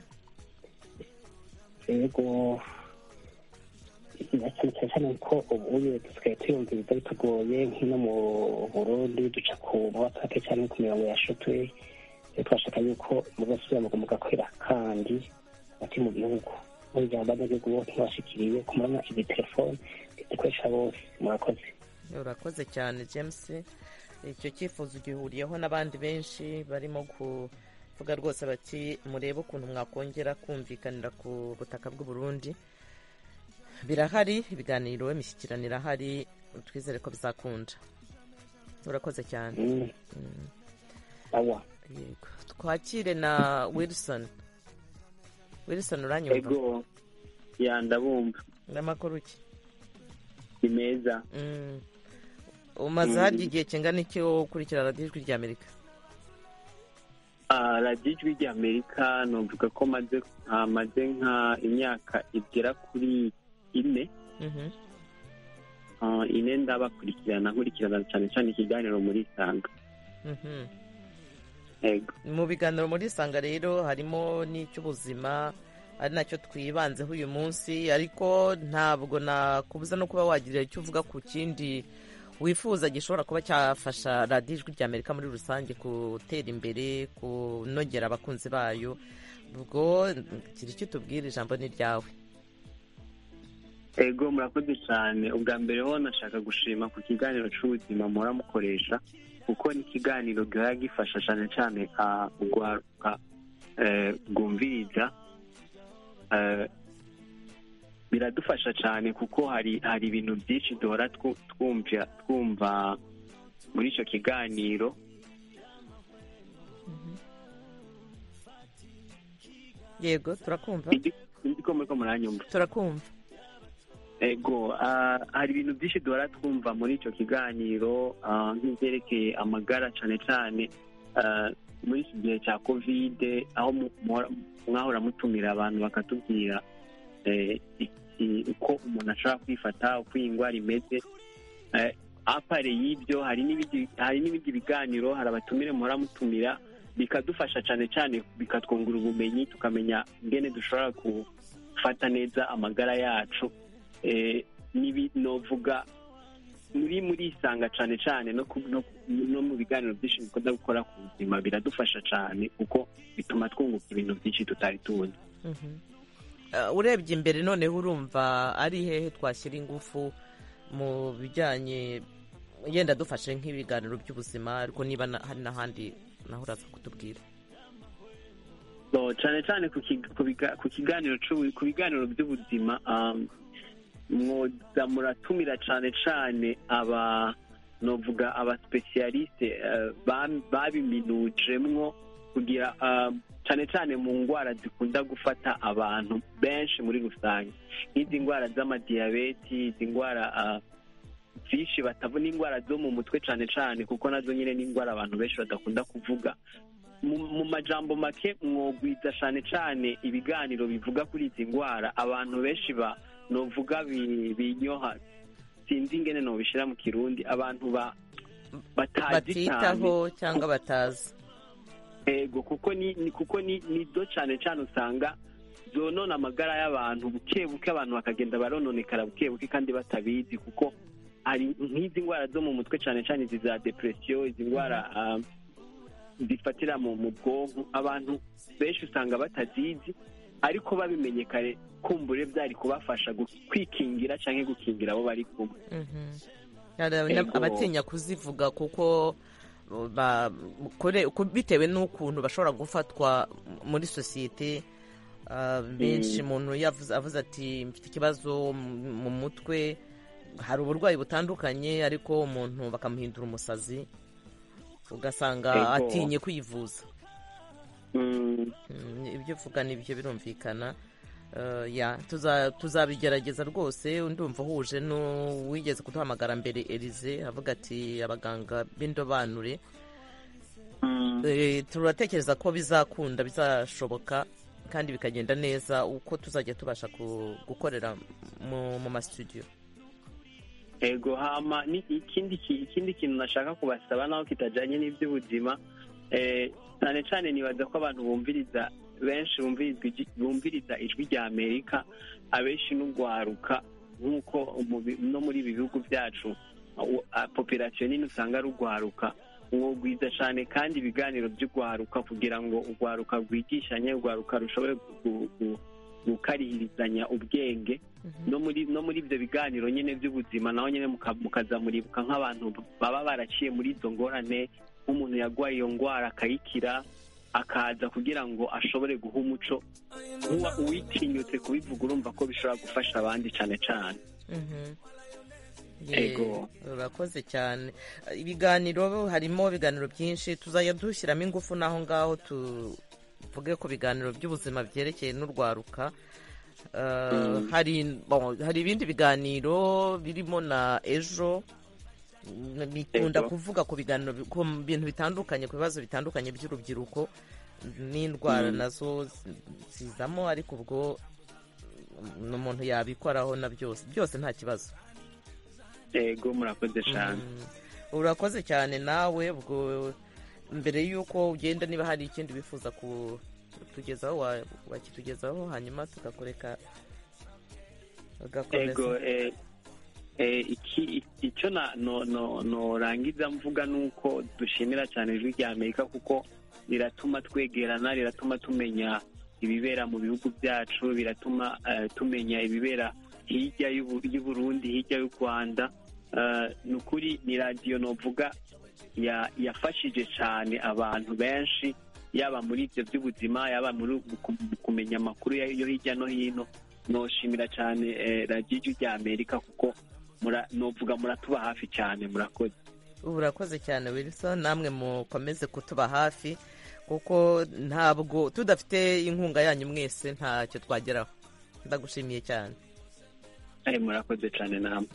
yego cyane cyane cyane ko ubuye dusigaye tuyumva ibigo bitugoye nk'ino mu burundi duca ku mawatake cyane ku mirongo yashutwe rero turashaka yuko muzasubira mu mugakorera kandi hagati mu gihugu muryango abanyagihugu bose bashikiriye kumana ibitelefone dukoresha bose murakoze urakoze cyane james icyo cyifuzo gihuriyeho n'abandi benshi barimo kuvuga rwose bati murebe ukuntu mwakongera kumvikanira ku butaka bw'u Burundi birahari ibiganiro imishyikirano irahari twizere ko bizakunda urakoze cyane Mm. awa yego twakire na wilson wilson uranyumva ego ya ndabumva n'amakuru ki ni meza Mm. umaze harya igihe kingana iki wo ukurikira radiyo ijwi rya amerika Ah, radiyo ijwi rya amerika numvuga ko maze hamaze nka imyaka igera kuri ine Mhm. Ah, ine ndabakurikirana nkurikirana cyane cyane ikiganiro muri sanga Mhm. ego mu biganiro muri sanga rero harimo n'icy'ubuzima ari nacyo twibanzeho uyu munsi ariko ntabwo nakubuza no kuba wagira icyo uvuga ku kindi wifuza gishobora kuba cyafasha radiyo ijwi rya amerika muri rusange gutera imbere kunogera abakunzi bayo ubwo kiri icyo utubwira ijambo ni ryawe ego murakoze cyane ubwa mbere ho nashaka gushima ku kiganiro cy'ubuzima muhora mukoresha kuko ni ikiganiro gihora gifasha cyane cyane ah, urwaruka eh, rwumviriza Eh, biradufasha cyane kuko hari hari ibintu byinshi duhora twu- twumva twumva muri icyo kiganiro yego turakumva sinzi ko muri ko muranyumva turakumva ego ah, hari ibintu byinshi duhora twumva muri icyo kiganiro ah, nk'ibyerekeye amagara cyane cyane ah, muri iki gihe cya kovide aho mu- muhora- mwahora mutumira abantu bakatubwira eh, iki- uko umuntu ashobora kwifata uko iyi ndwara imeze Eh, apare y'ibyo hari n'ibindi- hari n'ibindi biganiro hari abatumire muhora mutumira bikadufasha cyane cyane bikatwungura ubumenyi tukamenya ingene dushobora gufata neza amagara yacu eh, nibi novuga muri muri isanga cyane cyane no, ku- no, no mu biganiro byinshi bikunda gukora ku buzima biradufasha cyane kuko bituma twunguka ibintu byinshi tutari tuzi Mhm. Eh, urebye imbere noneho urumva ari hehe twashyira ingufu mu bijyanye yenda dufashe nk'ibiganiro by'ubuzima ariko niba na- hari n'ahandi naho uraza kutubwira so cyane cyane ku kig- ku biga- ku kiganiro cy'ubu- ku biganiro by'ubuzima um, mwoza muratumira cyane cyane aba novuga abasipesiyaliste babiminujemwo kugira um, cyane cyane mu ndwara zikunda gufata abantu benshi muri rusange nk'izi ndwara z'amadiyabeti izi ndwara ah, byinshi batabona indwara zo mu mutwe cyane cyane kuko nazo nyine ni indwara abantu benshi badakunda kuvuga mu mu majambo make mwogwiza cyane cyane ibiganiro bivuga kuri izi ndwara abantu benshi ba novuga bi- binyoha sinzi ingene nobishyira mu kirundi abantu ba batazi cyane batitaho cyangwa batazi ego kuko ni ni- kuko ni nizo cyane cyane usanga zonona amagara y'abantu buke buke abantu bakagenda barononekara buke buke kandi batabizi kuko hari nk'izi ndwara zo mu mutwe cyane cyane izi za depresiyo izi ndwara ah, zifatira mu mu bwonko abantu benshi usanga batazizi ariko babimenye kare kumbure byari kubafasha gu- kwikingira cyangwa gukingira abo bari kumwe Mhm. Hari Ego. abatinya kuzivuga kuko ba- kure- ku- bitewe n'ukuntu bashobora gufatwa muri sosiyete ah, benshi umuntu yavuze- avuze ati mfite ikibazo mu- mu mutwe hari uburwayi butandukanye ariko umuntu bakamuhindura umusazi ugasanga Ego. atinye kwivuza Mm, Mm, ibyo uvuga ni ibyo birumvikana Eh, ya tuza- tuzabigerageza rwose ndumva uhuje n'uwigeze kuduhamagara mbere Elize avuga ati abaganga b'indobanure mm, Eh, turatekereza ko bizakunda bizashoboka kandi bikagenda neza uko tuzajya tubasha ku- gukorera mu mu masitudiyo ego hama ni ikindi ki- ikindi kintu nashaka kubasaba naho kitajyanye n'iby'ubuzima eh, cyane cyane nibaza ko abantu bumviriza benshi bumviriza igi- bumviriza ijwi rya amerika abenshi n'ugwaruka nk'uko mu bi- no muri ibi bihugu byacu u- a- popirasiyo nini usanga ari ugwaruka mwogwiza cyane kandi ibiganiro by'ugwaruka kugira ngo ugwaruka rwigishanye ugwaruka rushobore gu- gu- gukarihirizanya ubwenge no muri no muri ibyo biganiro nyine by'ubuzima naho nyine muka- mukazamuribuka nk'abantu baba baraciye muri izo ngorane nk'umuntu yarwaye iyo ndwara akayikira akaza kugira ngo ashobore guha umuco Uwa- uwitinyutse kubivuga urumva ko bishobora gufasha abandi cyane cyane Mhm. Yego. Ye, urakoze cyane ibiganiro harimo ibiganiro byinshi tuzajya dushyiramo ingufu n'aho ngaho tuvuge ku biganiro by'ubuzima byerekeye n'urwaruka Eh, Mm. hari bon, hari ibindi biganiro birimo na ejo Mm, bikunda Ego. kuvuga ku biganiro bi- ku bintu bitandukanye ku bibazo bitandukanye by'urubyiruko n'indwara nazo zi- zizamo ariko ubwo ni umuntu yabikoraho na byose byose nta kibazo yego murakoze cyane Mm. urakoze cyane nawe ubwo mbere y'uko ugenda niba hari ikindi wifuza kutugezaho wa- wakitugezaho hanyuma tugakoreka ugakomeza ego eh, eh, iki- icyo na- no- no- norangiza mvuga ni uko dushimira cyane ijwi rya amerika kuko riratuma twegerana riratuma tumenya ibibera mu bihugu byacu biratuma eh, tumenya ibibera hirya y'u- y'uburundi hirya y'u rwanda Eh, ni ukuri ni radiyo novuga ya- yafashije cyane abantu benshi yaba muri ibyo by'ubuzima yaba muri ku- kumenya amakuru ya- yo hirya no hino noshimira cyane eh, radiyo ijwi rya amerika kuko mura- novuga muratuba hafi cyane murakoze urakoze cyane wilson namwe mukomeze kutuba hafi kuko ntabwo tudafite inkunga yanyu mwese ntacyo twageraho ndagushimiye cyane Eh, murakoze cyane namwe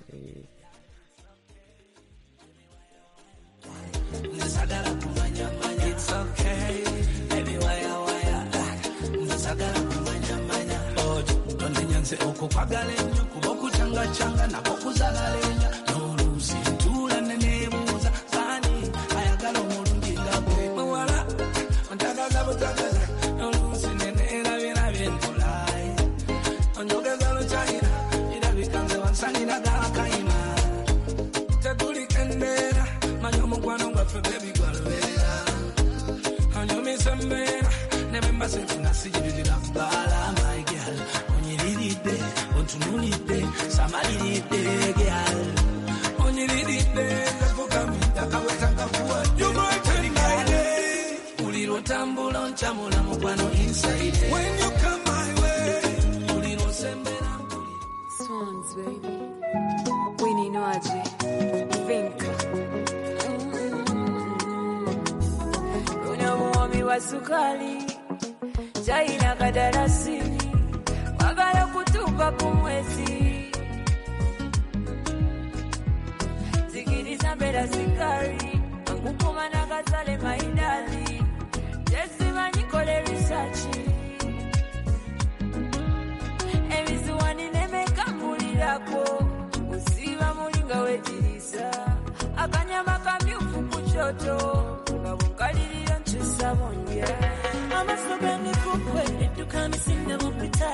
Swans, baby. Winnie Nwaji. Think. Mm. Una muomi wa sukari. Chai na kadarasini. Wagala kutupa kumwezi. Zikiriza mbera sikari. Angukuma na gazale maidali. Jesi manyikole risachi. ebiziwani nemekamulirako usiba mulinga wekirisa akanyama kamyufu ku kyoto nga bukalirira nkyusa bundya amaso ganikukwe eddukani singa mupita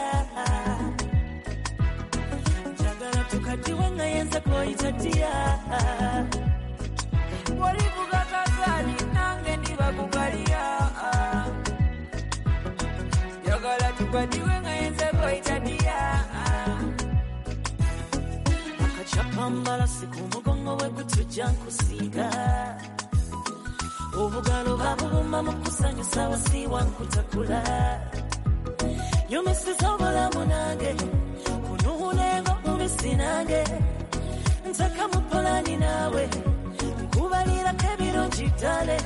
njagala tukatiwe nga yenza koyita dya oli kugakazali nange ndiba kukalya Yogala tupatiwe nga yenze koyita dya akachapa amaraso ku mugongo we gutujya kusiga ubugaro babubuma mu kusanyu sawa si wankutakula yumisizobola munange kunuhunengo ubisinange ntakamupolani nawe nkubalirako ebirungi ddale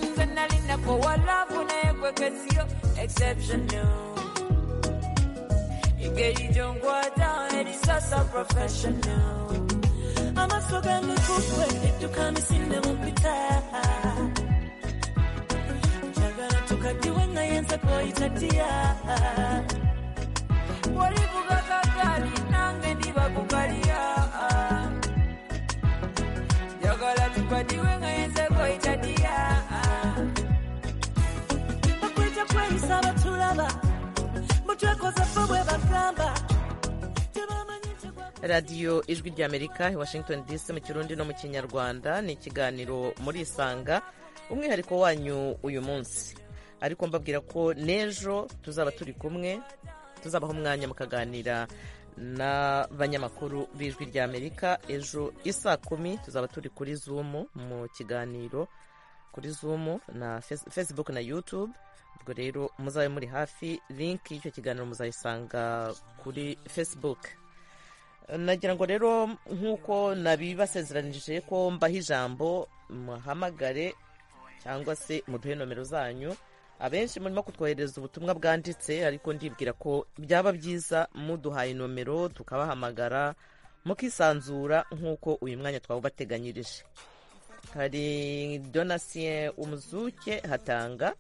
nze nali nakowalavu naye kwekesiro exceptional ingeri gyonkwata erisasa professional amaso gange kukwe edduka misinde mupita njagala tukaddiwe nga yenza kwoyita ddiya wali kugagagali nange ndiba kukalya njagala tukaddiwe nga yenza kweyita ddiya bakwita kweyisa abatulaba mutwekoze ffe bwe bagamba radiyo ijwi ry'amerika i washington dc mu kirundi no mu kinyarwanda ni ikiganiro muri isanga umwihariko wanyu uyu munsi ariko mbabwira ko n'ejo tuzaba turi kumwe tuzabaha umwanya mukaganira n'abanyamakuru b'ijwi ry'amerika ejo isaa kumi tuzaba turi kuri zumu mu kiganiro kuri zumu na Face- facebook na youtube ubwo rero muzabe muri hafi linki y'icyo kiganiro muzayisanga kuri facebook nagira ngo rero nk'uko nabibasezeranije ko mbaha ijambo muhamagare cyangwa se muduhe nomero zanyu abenshi murimo kutwohereza ubutumwa bwanditse ariko ndibwira ko byaba byiza muduhaye nomero tukabahamagara mukisanzura nk'uko uyu mwanya twawubateganyirije hari donasiye umuzuke hatanga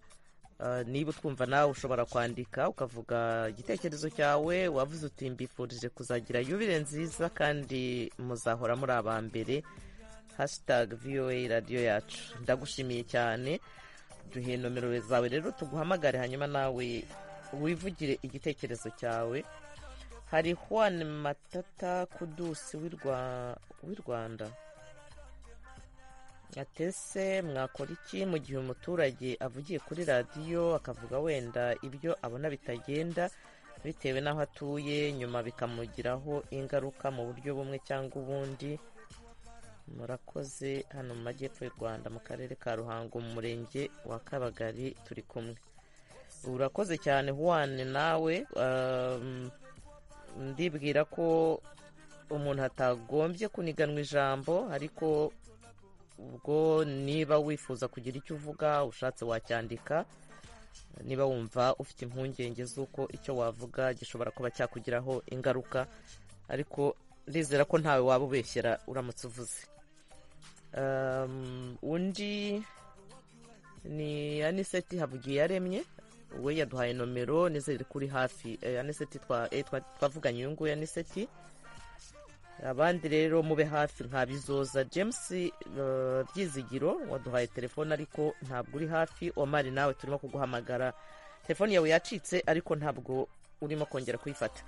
Uh, niba utwumva nawe ushobora kwandika ukavuga igitekerezo cyawe wavuze uti mbifurije kuzagira yubire nziza kandi muzahora muri aba mbere hashtag voa radiyo yacu ndagushimiye cyane duhe nomero zawe rero tuguhamagare hanyuma nawe wivugire igitekerezo cyawe hari juan matata kudusi w'i Rwa- w'i rwanda atese mwakora iki mu gihe umuturage avugiye kuri radiyo akavuga wenda ibyo abona bitagenda bitewe n'aho atuye nyuma bikamugiraho ingaruka mu buryo bumwe cyangwa ubundi murakoze hano mu majyepfo y'u rwanda mu karere ka ruhango mu murenge wa kabagari turi kumwe urakoze cyane huwane nawe um, ndibwira ko umuntu atagombye kuniganwa ijambo ariko ubwo niba wifuza kugira icyo uvuga ushatse wacyandika niba wumva ufite impungenge z'uko icyo wavuga gishobora kuba cyakugiraho ingaruka ariko ndizera ko ntawe waba ubeshyera uramutse uvuze Um, undi ni aniseti havugiye yaremye we yaduhaye nomero n'izindi kuri hafi Eh, aniseti twa- eh, twa- twavuganye uyu nguyu aniseti abandi rero mube hafi nka bizoza james eh, ryizigiro waduhaye telefone ariko ntabwo uri hafi omari nawe turimo kuguhamagara telefone yawe yacitse ariko ntabwo urimo kongera kuyifata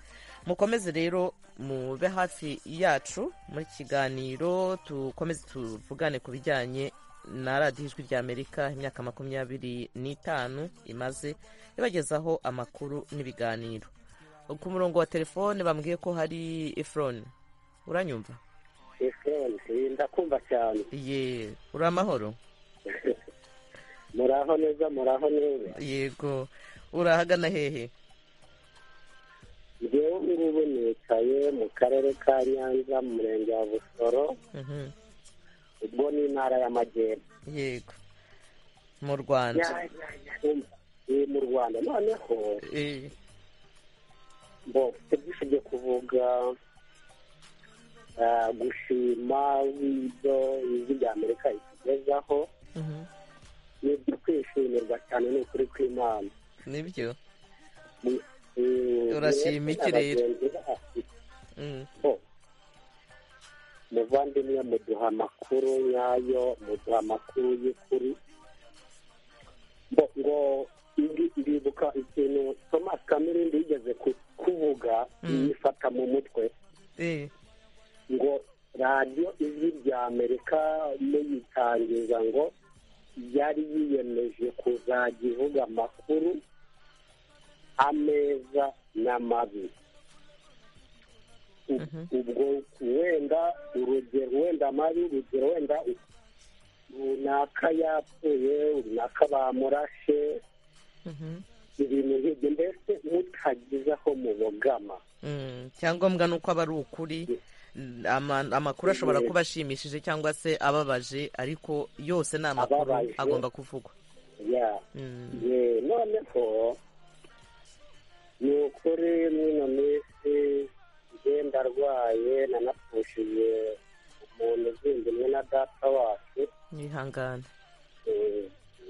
mukomeze rero mube hafi yacu muri kiganiro tukomeze tuvugane ku bijyanye na radiyo ijwi ry'amerika imyaka makumyabiri n'itanu imaze ibagezaho amakuru n'ibiganiro ku murongo wa telefone bambwiye ko hari efuroni uranyumva efuroni ndakumva cyane ye uri amahoro muraho neza muraho neza yego urahagana hehe ngewe ngubu nicaye mu karere ka nyanza mu murenge wa busoro Mhm. ubwo ni intara y'amajyepfo yego mu rwanda ni mu rwanda noneho Eh, bo mfite byinshi byo kuvuga ah, gushima ibyo ijwi rya amerika ritugezaho mhm. ni ibyo kwishimirwa cyane ni ukuri kw'imana nibyo Mm, Urashima iki rero? bagenzi bacu, Mm. bo, muvandimwe muduha amakuru nyayo muduha amakuru y'ukuri bo ngo ndi- ndibuka ikintu thomas kamirindi yigeze ku- kuvuga yifata mu mutwe Eh, ngo radiyo ijwi rya amerika muyitangiza ngo yari yiyemeje kuzajya ivuga amakuru ameza n'amabi ubwo wenda urugero wenda mabi urugero wenda runaka yapfuye runaka bamurashe ibintu nk'ibyo mbese mutagize aho mubogama cyangombwa ni uko aba ari ukuri ama- amakuru ashobora kuba ashimishije cyangwa se ababaje ariko yose ni amakuru Ababaje. agomba kuvugwa ya ye noneho ni ukuri mwino minsi ngenda arwaye nanapfushije umuntu uzindimwe na data wacu yihangane Eh,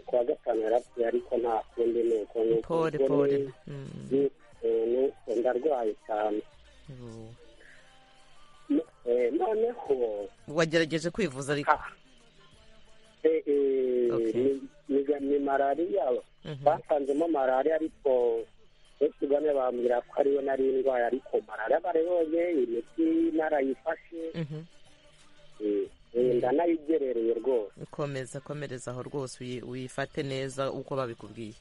kuwa gatanu yarapfuye ariko nta kundi ni uko ni uko pole ubwo pole ni- ni ukuntu ndarwaye cyane No- eh, noneho wagerageje kwivuza ariko eh, eh, ni- ni- ni malariya basanzemo malariya ariko benshi bane bambwira ko ariyo nari indwara ariko malariya barayonye imiti narayifashe eh, eh, ndanayigerereye rwose komeza komereza aho rwose uyi- uyifate neza uko babikubwiye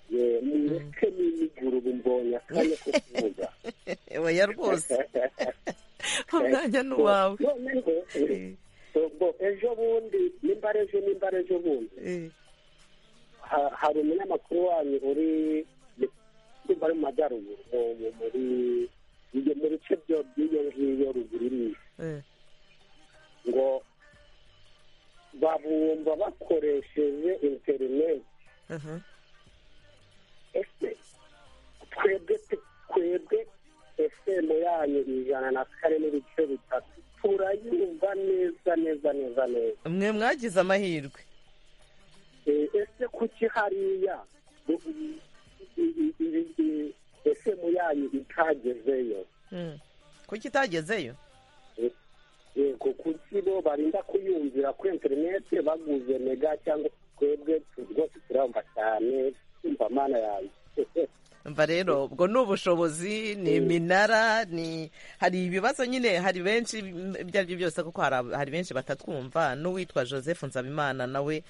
Eh, mureke n'imiguru ubu mbonye akanya ko kuvuga oya rwose umwanya ni uwawe noneho ubwo ejo bundi nimba ari ejo nimba ari ejo bundi ha- hari umunyamakuru wanyu uri nimba ari mu majyaruguru mu- mu- muri ibyo mu bice byo by'iyo ngiyo ruguru n'isi ngo babumva bakoresheje interineti ese twebwe tu- twebwe efemu yanyu ijana na kane n'ibice bitatu turayumva neza neza neza neza mwe mwagize amahirwe Eh, ese kuki hariya u- i- i- i- i- efemu yanyu itagezeyo Mm. kuki itagezeyo yego kuki bo barinda kuyumvira ku interinete baguze mega cyangwa twebwe tu- rwose turumva cyane tumva mana yawe mva rero ubwo ni ubushobozi ni iminara ni hari ibibazo nyine hari benshi m- ibyo ari byo byose kuko hari ab- hari benshi batatwumva n'uwitwa joseph nzabimana nawe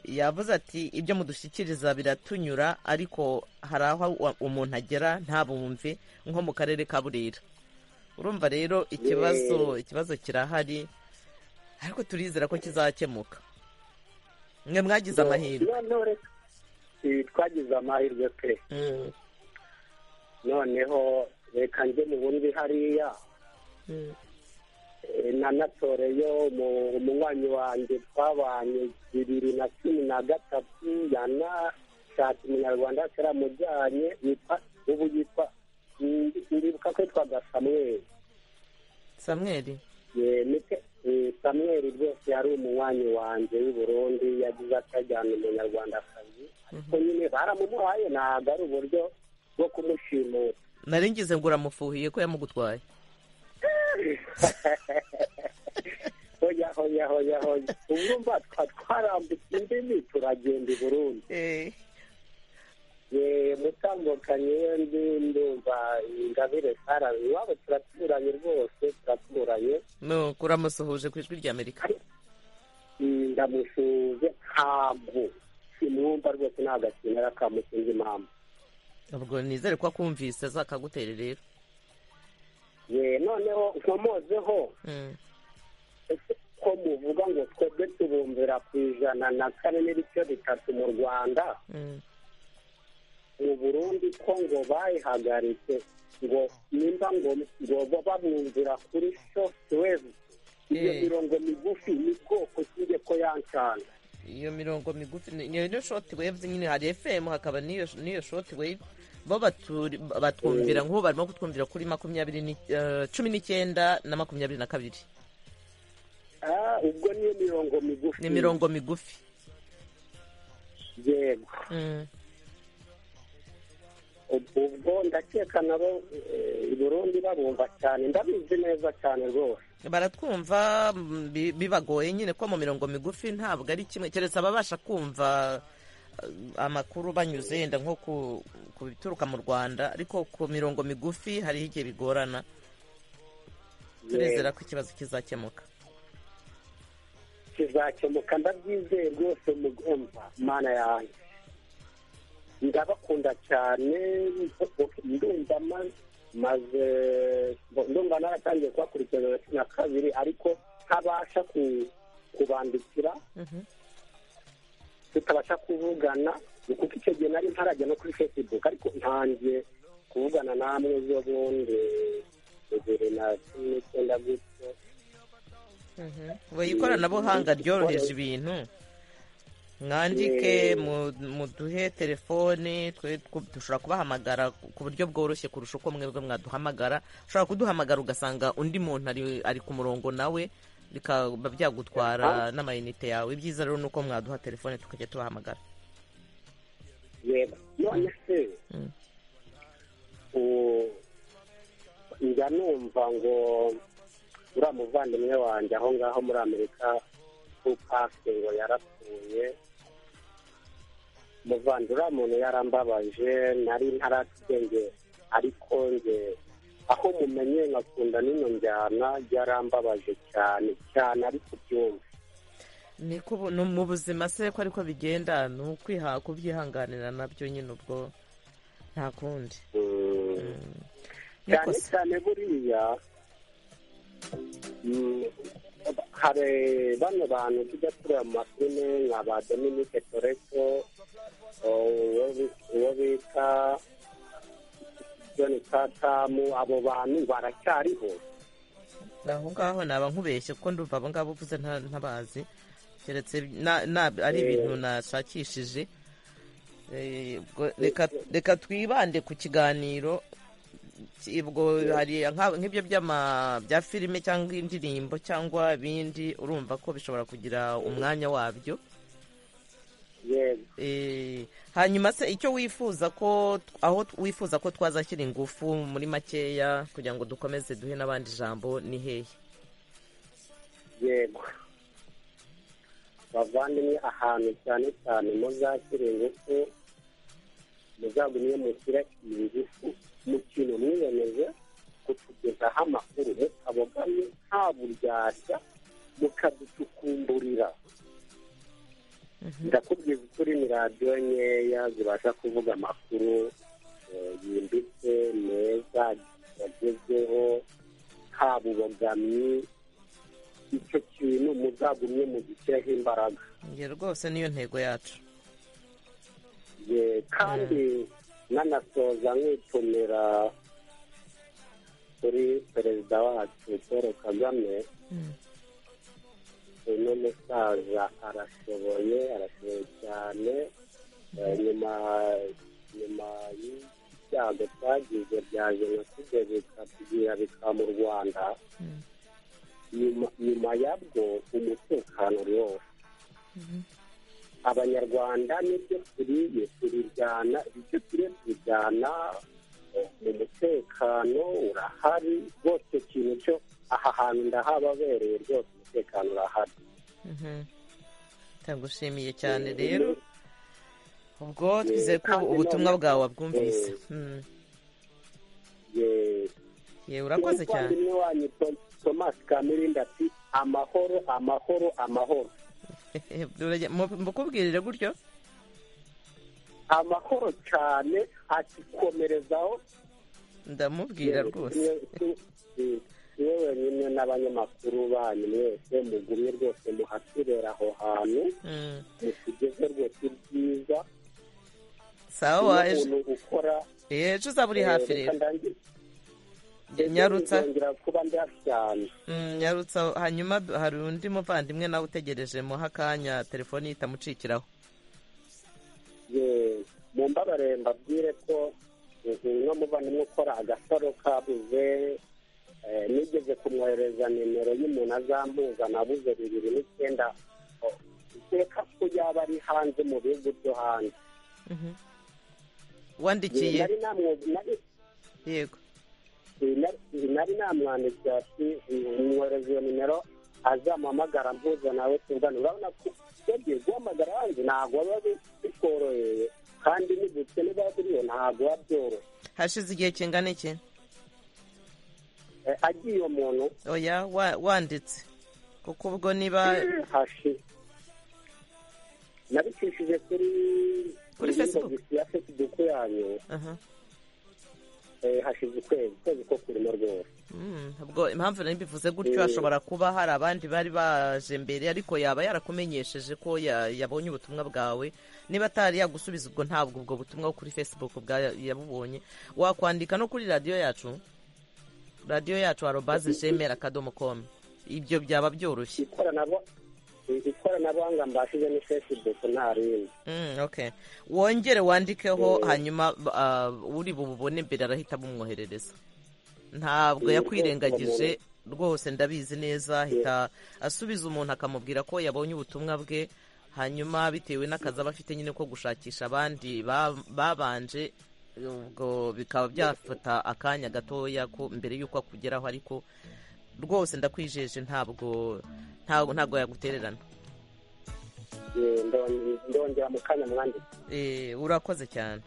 yavuze ati ibyo mudushyikiriza biratunyura ariko hari aho wa- umuntu agera ntabumve nko mu karere ka burera urumva rero ikibazo ikibazo kirahari ariko turizera ko kizakemuka mwe mwagize amahirwe noneho reka eh, twagize amahirwe pe noneho reka njye mu bundi hariya eh, nanatoreyo mu- umunywanyi wanjye twabanye bibiri na cumi na gatatu yanashatse umunyarwanda ataramujyanye yitwa ubu yitwa ndi- ndibuka ko yitwaga samweli samweri Eh, nike- eh, samweli rwose yari umunywanyi wanjye w'i burundi yagize atajyana umunyarwandakazi ariko nyine baramumuhaye ntabwo ari uburyo bwo kumushimuta nari ngize ngo uramufuhiye ko yamugutwaye hoya hoya hoya hoya urumva twa twarambutse indimi turagenda i burundi Eh, mutambukanye we ndi ndumva ingabire sara iwabo turaturanye rwose turaturanye nuko uramusuhuje ku ijwi ry'amerika ndamusuhuje ntabwo simwumva rwose nta gakenera kamusinze impamvu ubwo nizere ko akumvise azakagutere rero ye noneho nkomozeho ko muvuga ngo twebwe tubumvira ku ijana na kane n'ibice bitatu mu rwanda mu burundi ko ngo bayihagaritse ngo nimba ngo ngo bo babumvira kuri sofutuwezi iyo Eh. mirongo migufi ni bwoko kijye ko yancana iyo mirongo migufi ni- niyo niyo shoti wevu nyine hari efemu hakaba n'iyo n'iyo shoti wevu bo baturi- batwumvira nk'ubu barimo kutwumvira kuri makumyabiri ni- eh, cumi n'icyenda na makumyabiri na kabiri Ah, ubwo niyo mirongo migufi ni imirongo migufi yego Mm. ubwo ndakeka nabo eh, i burundi babumva cyane ndabizi neza cyane rwose baratwumva mm, bi- bibagoye nyine ko mu mirongo migufi ntabwo ari kimwe keretse ababasha kumva eh, amakuru banyuze yenda nko ku- ku bituruka mu rwanda ariko ku mirongo migufi hariho igihe bigorana turizera ko ikibazo kizakemuka kizakemuka ndabyizeye rwose mugomba mana yanjye ndabakunda cyane ndumva ma- maze ndumva naratangiye kubakurikirana na cumi na kabiri ariko ntabasha ku- kubandikira tutabasha kuvugana ni kuko icyo gihe nari ntarajya no kuri facebook ariko ntangiye kuvugana namwe zo bundi bibiri na cumi n'icyenda gutyo ngo ikoranabuhanga ryoroheje ibintu mwandike mu- muduhe telefoni twe tw- dushobora kubahamagara ku- ku buryo bworoshye kurusha uko mwebwe mwaduhamagara ushobora kuduhamagara ugasanga undi muntu ari ari ku murongo nawe bikaba byagutwara n'amayinite yawe ibyiza rero ni uko mwaduha telefone tukajya tubahamagara yego none se u- njya numva ngo uriya muvandimwe wanjye aho ngaho muri amerika tupake ngo yarapfuye muvandi uriya muntu yarambabaje nari ntarakenge ariko nge aho mumenye nkakunda n'ino njyana yarambabaje cyane cyane ariko byumva niko ubu- ni mu buzima se ko ariko bigenda ni ukwiha kubyihanganira nabyo nyine ubwo nta kundi Mm. cyane Niko se. cyane buriya mm, hari bano bantu tujya tureba mu mafilime nka ba dominike toreto uwo bi- uwo bita joni katamu abo bantu baracyariho aho ngaho naba nkubeshye kuko ndumva abo ngabo uvuze nta- ntabazi keretse na- na- ari Eh. ibintu nashakishije Eh, ubwo reka- reka twibande ku kiganiro Ki- ubwo hari nka- nk'ibyo by'ama- bya filime cyangwa indirimbo cyangwa ibindi urumva ko bishobora kugira umwanya wabyo Eh, hanyuma se icyo wifuza ko aho wifuza ko twazashyira ingufu muri makeya kugira ngo dukomeze duhe n'abandi ijambo ni hehe yego bavandimwe ahantu cyane cyane muzashyire ingufu muzagumye mushyire ingufu mu kintu mwiyemeze kutugezaho amakuru mutabogamye nta buryarya mukadutukumburira ndakubwiza ukuri ni radiyo nkeya zibasha kuvuga amakuru eh, yimbitse meza agezweho nta bubogamyi icyo kintu muzagumye mugishyiraho imbaraga Njye rwose niyo ntego yacu ye kandi nanasoza nkitumira kuri perezida wacu paul kagame uno musaza arashoboye arashoboye cyane Eh, nyuma nyuma y'ibyago twagize bya jenoside bikatugwira bikaba mu rwanda nyuma nyuma yabwo umutekano uri wose abanyarwanda nibyo turiye turijyana ibyo turiye turijyana eh, mu mutekano urahari rwose ikintu cyo aha hantu ndahababereye rwose umutekano urahari ndagushimiye cyane rero ubwo twizeye ko ubutumwa bwawe wabwumvise Mm. Ye, urakoze cyane umuvandimwe wanyu Tom- thomas kamirinda ati amahoro amahoro amahoro Urajya- mu- mukubwirire gutyo amahoro cyane ati komerezaho ndamubwira rwose niwe wenyine n'abanyamakuru banyu mwese mugumye rwose muhatubera aho hantu Mm. mutugeze rwose ibyiza sawa Iyo waje umuntu ukora ejo uzaba uri eh, hafi reka rero ndangize. Nyarutsa. Nzongera kuba ndafi cyane Mm, nyarutsa hanyuma d- hari undi muvandimwe nawe utegereje muha akanya telefoni itamucikiraho Ye, mumbabarire mbabwire ko uno muvandimwe ukora agasaro kabuze eh, nigeze kumwohereza nimero y'umuntu azampuza nabuze bibiri n'icyenda Oh, iteka ko yaba ari hanze mu bihugu byo hanze wandikiye Nari namwo- nari- yego nari- nari namwandikiye ati mwohereza iyo nimero azamuhamagara mpuza nawe tuvugane urabona ko yagiye guhamagara hanze ntabwo biba bi- bitworoheye kandi n'ubukene biba buriyo ntabwo biba byoroshye hashize igihe kingana iki Eh, agiye uwo muntu oya wa- wanditse kuko ubwo niba hashi nabicishije kuri Kuri Facebook. ya fesibuku yanyu Aha. hashize ukwezi ukwezi ko kurimo rwose ubwo impamvu nari mbivuze gutyo hashobora kuba hari abandi bari baje mbere ariko yaba yarakumenyesheje ko ya- yabonye ubutumwa bwawe niba atari yagusubiza ubwo ntabwo ubwo butumwa bwo kuri facebook bwa yabubonye wakwandika no kuri radiyo yacu radiyo yacu arobaze jemera akadomo komu ibyo byaba byoroshye ikoranabu- ikoranabuhanga mbashije ni facebook nta rindi Mm, okay wongere wandikeho hanyuma ah, uri bububone mbere arahita bumwoherereza ntabwo Mm, yakwirengagije rwose ndabizi neza ahita asubiza umuntu akamubwira ko yabonye ubutumwa bwe hanyuma bitewe n'akazi aba afite nyine ko gushakisha abandi ba- babanje ubwo bikaba byafata akanya gatoya ko mbere y'uko akugeraho ariko rwose ndakwijeje ntabwo ntabwo ntabwo yagutererana Eh, ndo- ndongera mu kanya mwanditse Eh, urakoze cyane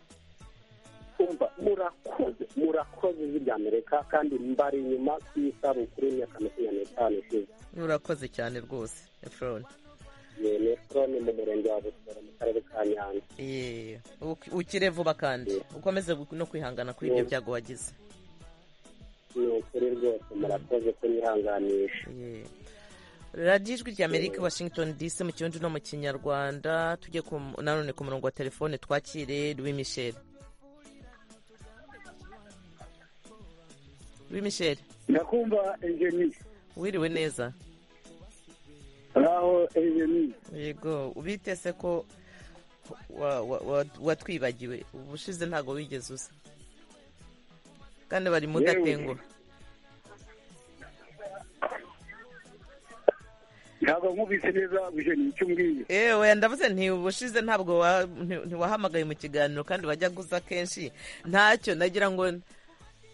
kumva murakoze murakoze ijwi rya amerika kandi mbari inyuma ku isabukuru y'imyaka makumyabiri n'itanu ishize urakoze cyane rwose efuroni Eh, metero ni mu murenge wa busoro mu karere ka nyanza Yee, uk- ukire vuba kandi ukomeze gu- no kwihangana kuri ibyo byago wagize ni ukuri rwose murakoze kunyihanganisha radiyo ijwi rya amerika i washington dc mu kirundi no mu kinyarwanda tujye ku mu- nanone ku murongo wa telefone twakire louis michel louis michel ndakumva engeni wiriwe neza aho engeni yego ubitese ko wa- wa- wa- watwibagiwe ubushize ntabwo wigeze uza kandi bari Yewe. mudatengura ntabwo nkubise neza bujeni icyo umbwiye ewe ndavuze nti ubushize ntabwo wa- nti- ntiwahamagaye mu kiganiro kandi wajya guza kenshi ntacyo nagira ngo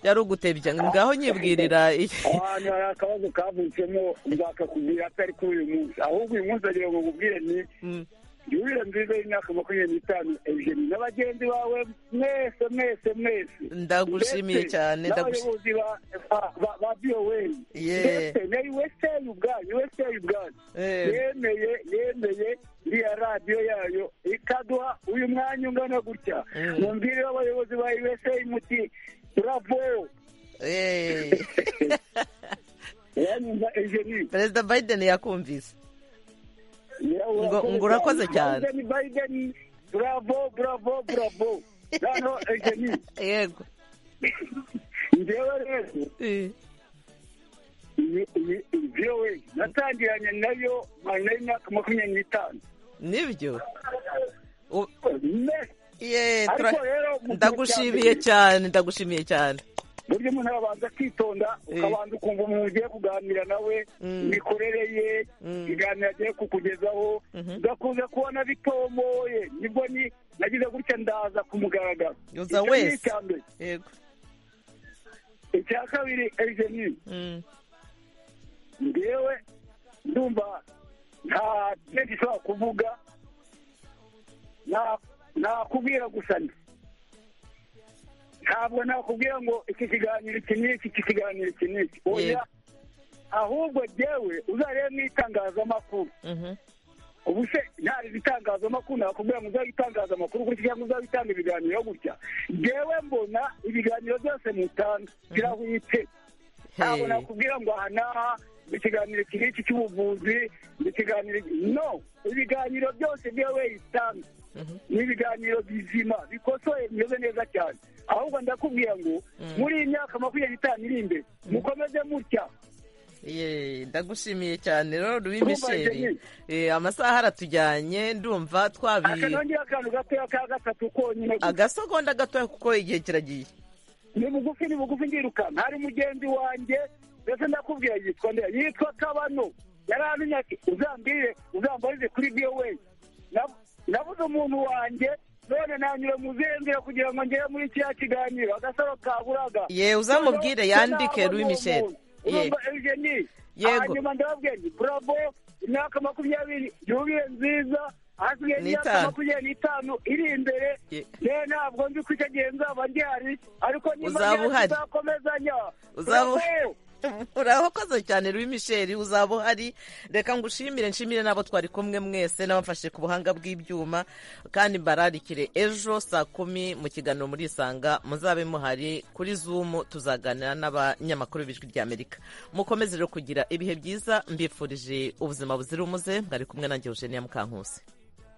yari ugutebya ngaho nyibwirira iki- ahantu hari akabazo kavutsemo nzakakubwira atari kuri uyu munsi ahubwo uyu munsi agira ngo nkubwire ni yurira nziza y'imyaka makumyabiri n'itanu engeni na bagenzi bawe mwese mwese mwese Ndagushimiye Ndetse cyane, ndagushi- n'abayobozi ba- ba- ba- ba voa Ye. ndetse na usa ubwanyu usa ubwanyu Eh. yemeye yemeye iriya radiyo yayo ikaduha uyu mwanya ungana gutya mumbwire abayobozi ba usa muti bravo uranyumva engeni perezida biden yakumvise ngo ngo urakoze cyane Biden, Biden, bravo bravo bravo hano engeni yego njyewe rero iyi iyi vowe natangiranye nayo mwana y'imyaka makumyabiri n'itanu nibyo Ne- Ye, Ariko tura- rero mu gihe ndagushimiye cya mbere, cyane ndagushimiye cyane burya umuntu arabanza akitonda ukabanza ukumva umuntu ugiye kuganira nawe imikorere ye ibiganiro agiye kukugezaho ugakunze kubona bitomoye nibwo ni nagize gutya ndaza ku mugaragaro Uza Icyo ni wese. icya mbere yego icya kabiri egeni ngewe ndumva nta cyo gishobora kuvuga na- nakubwira gusa nti ntabwo nakubwira ngo iki kiganiro iki n'iki iki kiganiro iki n'iki oya ahubwo jyewe uzarebe mu itangazamakuru ubu se ntari itangazamakuru nakubwira ngo uzajye utangaza amakuru gutya cyangwa uzajye utanga ibiganiro gutya jyewe mbona ibiganiro byose mutanga birahwitse ntabwo Hey. nakubwira ngo aha n'aha ni ikiganiro iki n'iki cy'ubuvuzi ni ikiganiro no ibiganiro byose jyewe itanga ni ibiganiro bizima bikosoye bimeze neza cyane ahubwo ndakubwira ngo muri iyi myaka makumyabiri n'itanu iri imbere mukomeze mutya Ye, ndagushimiye cyane rero Louis Ndumva Michel Jenny. Eh, amasaha aratujyanye ndumva twabi akanongera akantu gatoya ka gatatu konyine gusa. agasegonda gatoya kuko igihe kiragiye ni bugufi ni bugufi ndirukanka hari mugenzi wanjye ndetse ndakubwira yitwa nde yitwa kabano yarantumye ati uzambwire uzambarize kuri voa Nab- nabuze umuntu wanjye none nanyura mu ziyendera kugira ngo ngere muri kiriya kiganiro agasaro kaburaga Ye, uzamubwire Noneho yandike, sinabona Louis uwo Michel. muntu. Ye. Urumva, Eugenie, Yego. hanyuma ndababwira nti bravo imyaka makumyabiri yubire nziza hasigaye N'itanu. imyaka makumyabiri n'itanu iri imbere yewe ntabwo nzi ko icyo gihe nzaba ngihari ariko niba Uzaba ngihari uhari. tuzakomezanya Uzaba- Bravo! urakoze cyane Louis Michel uzaba uhari reka ngushimire nshimire n'abo twari kumwe mwese n'abamfashe ku buhanga bw'ibyuma kandi mbararikire ejo saa kumi mu kiganiro muri isanga muzabe muhari kuri zumu tuzaganira n'abanyamakuru b'ijwi ry'amerika mukomeze rero kugira ibihe byiza mbifurije ubuzima buzira umuze mwari kumwe nanjye Eugenia Mukankusi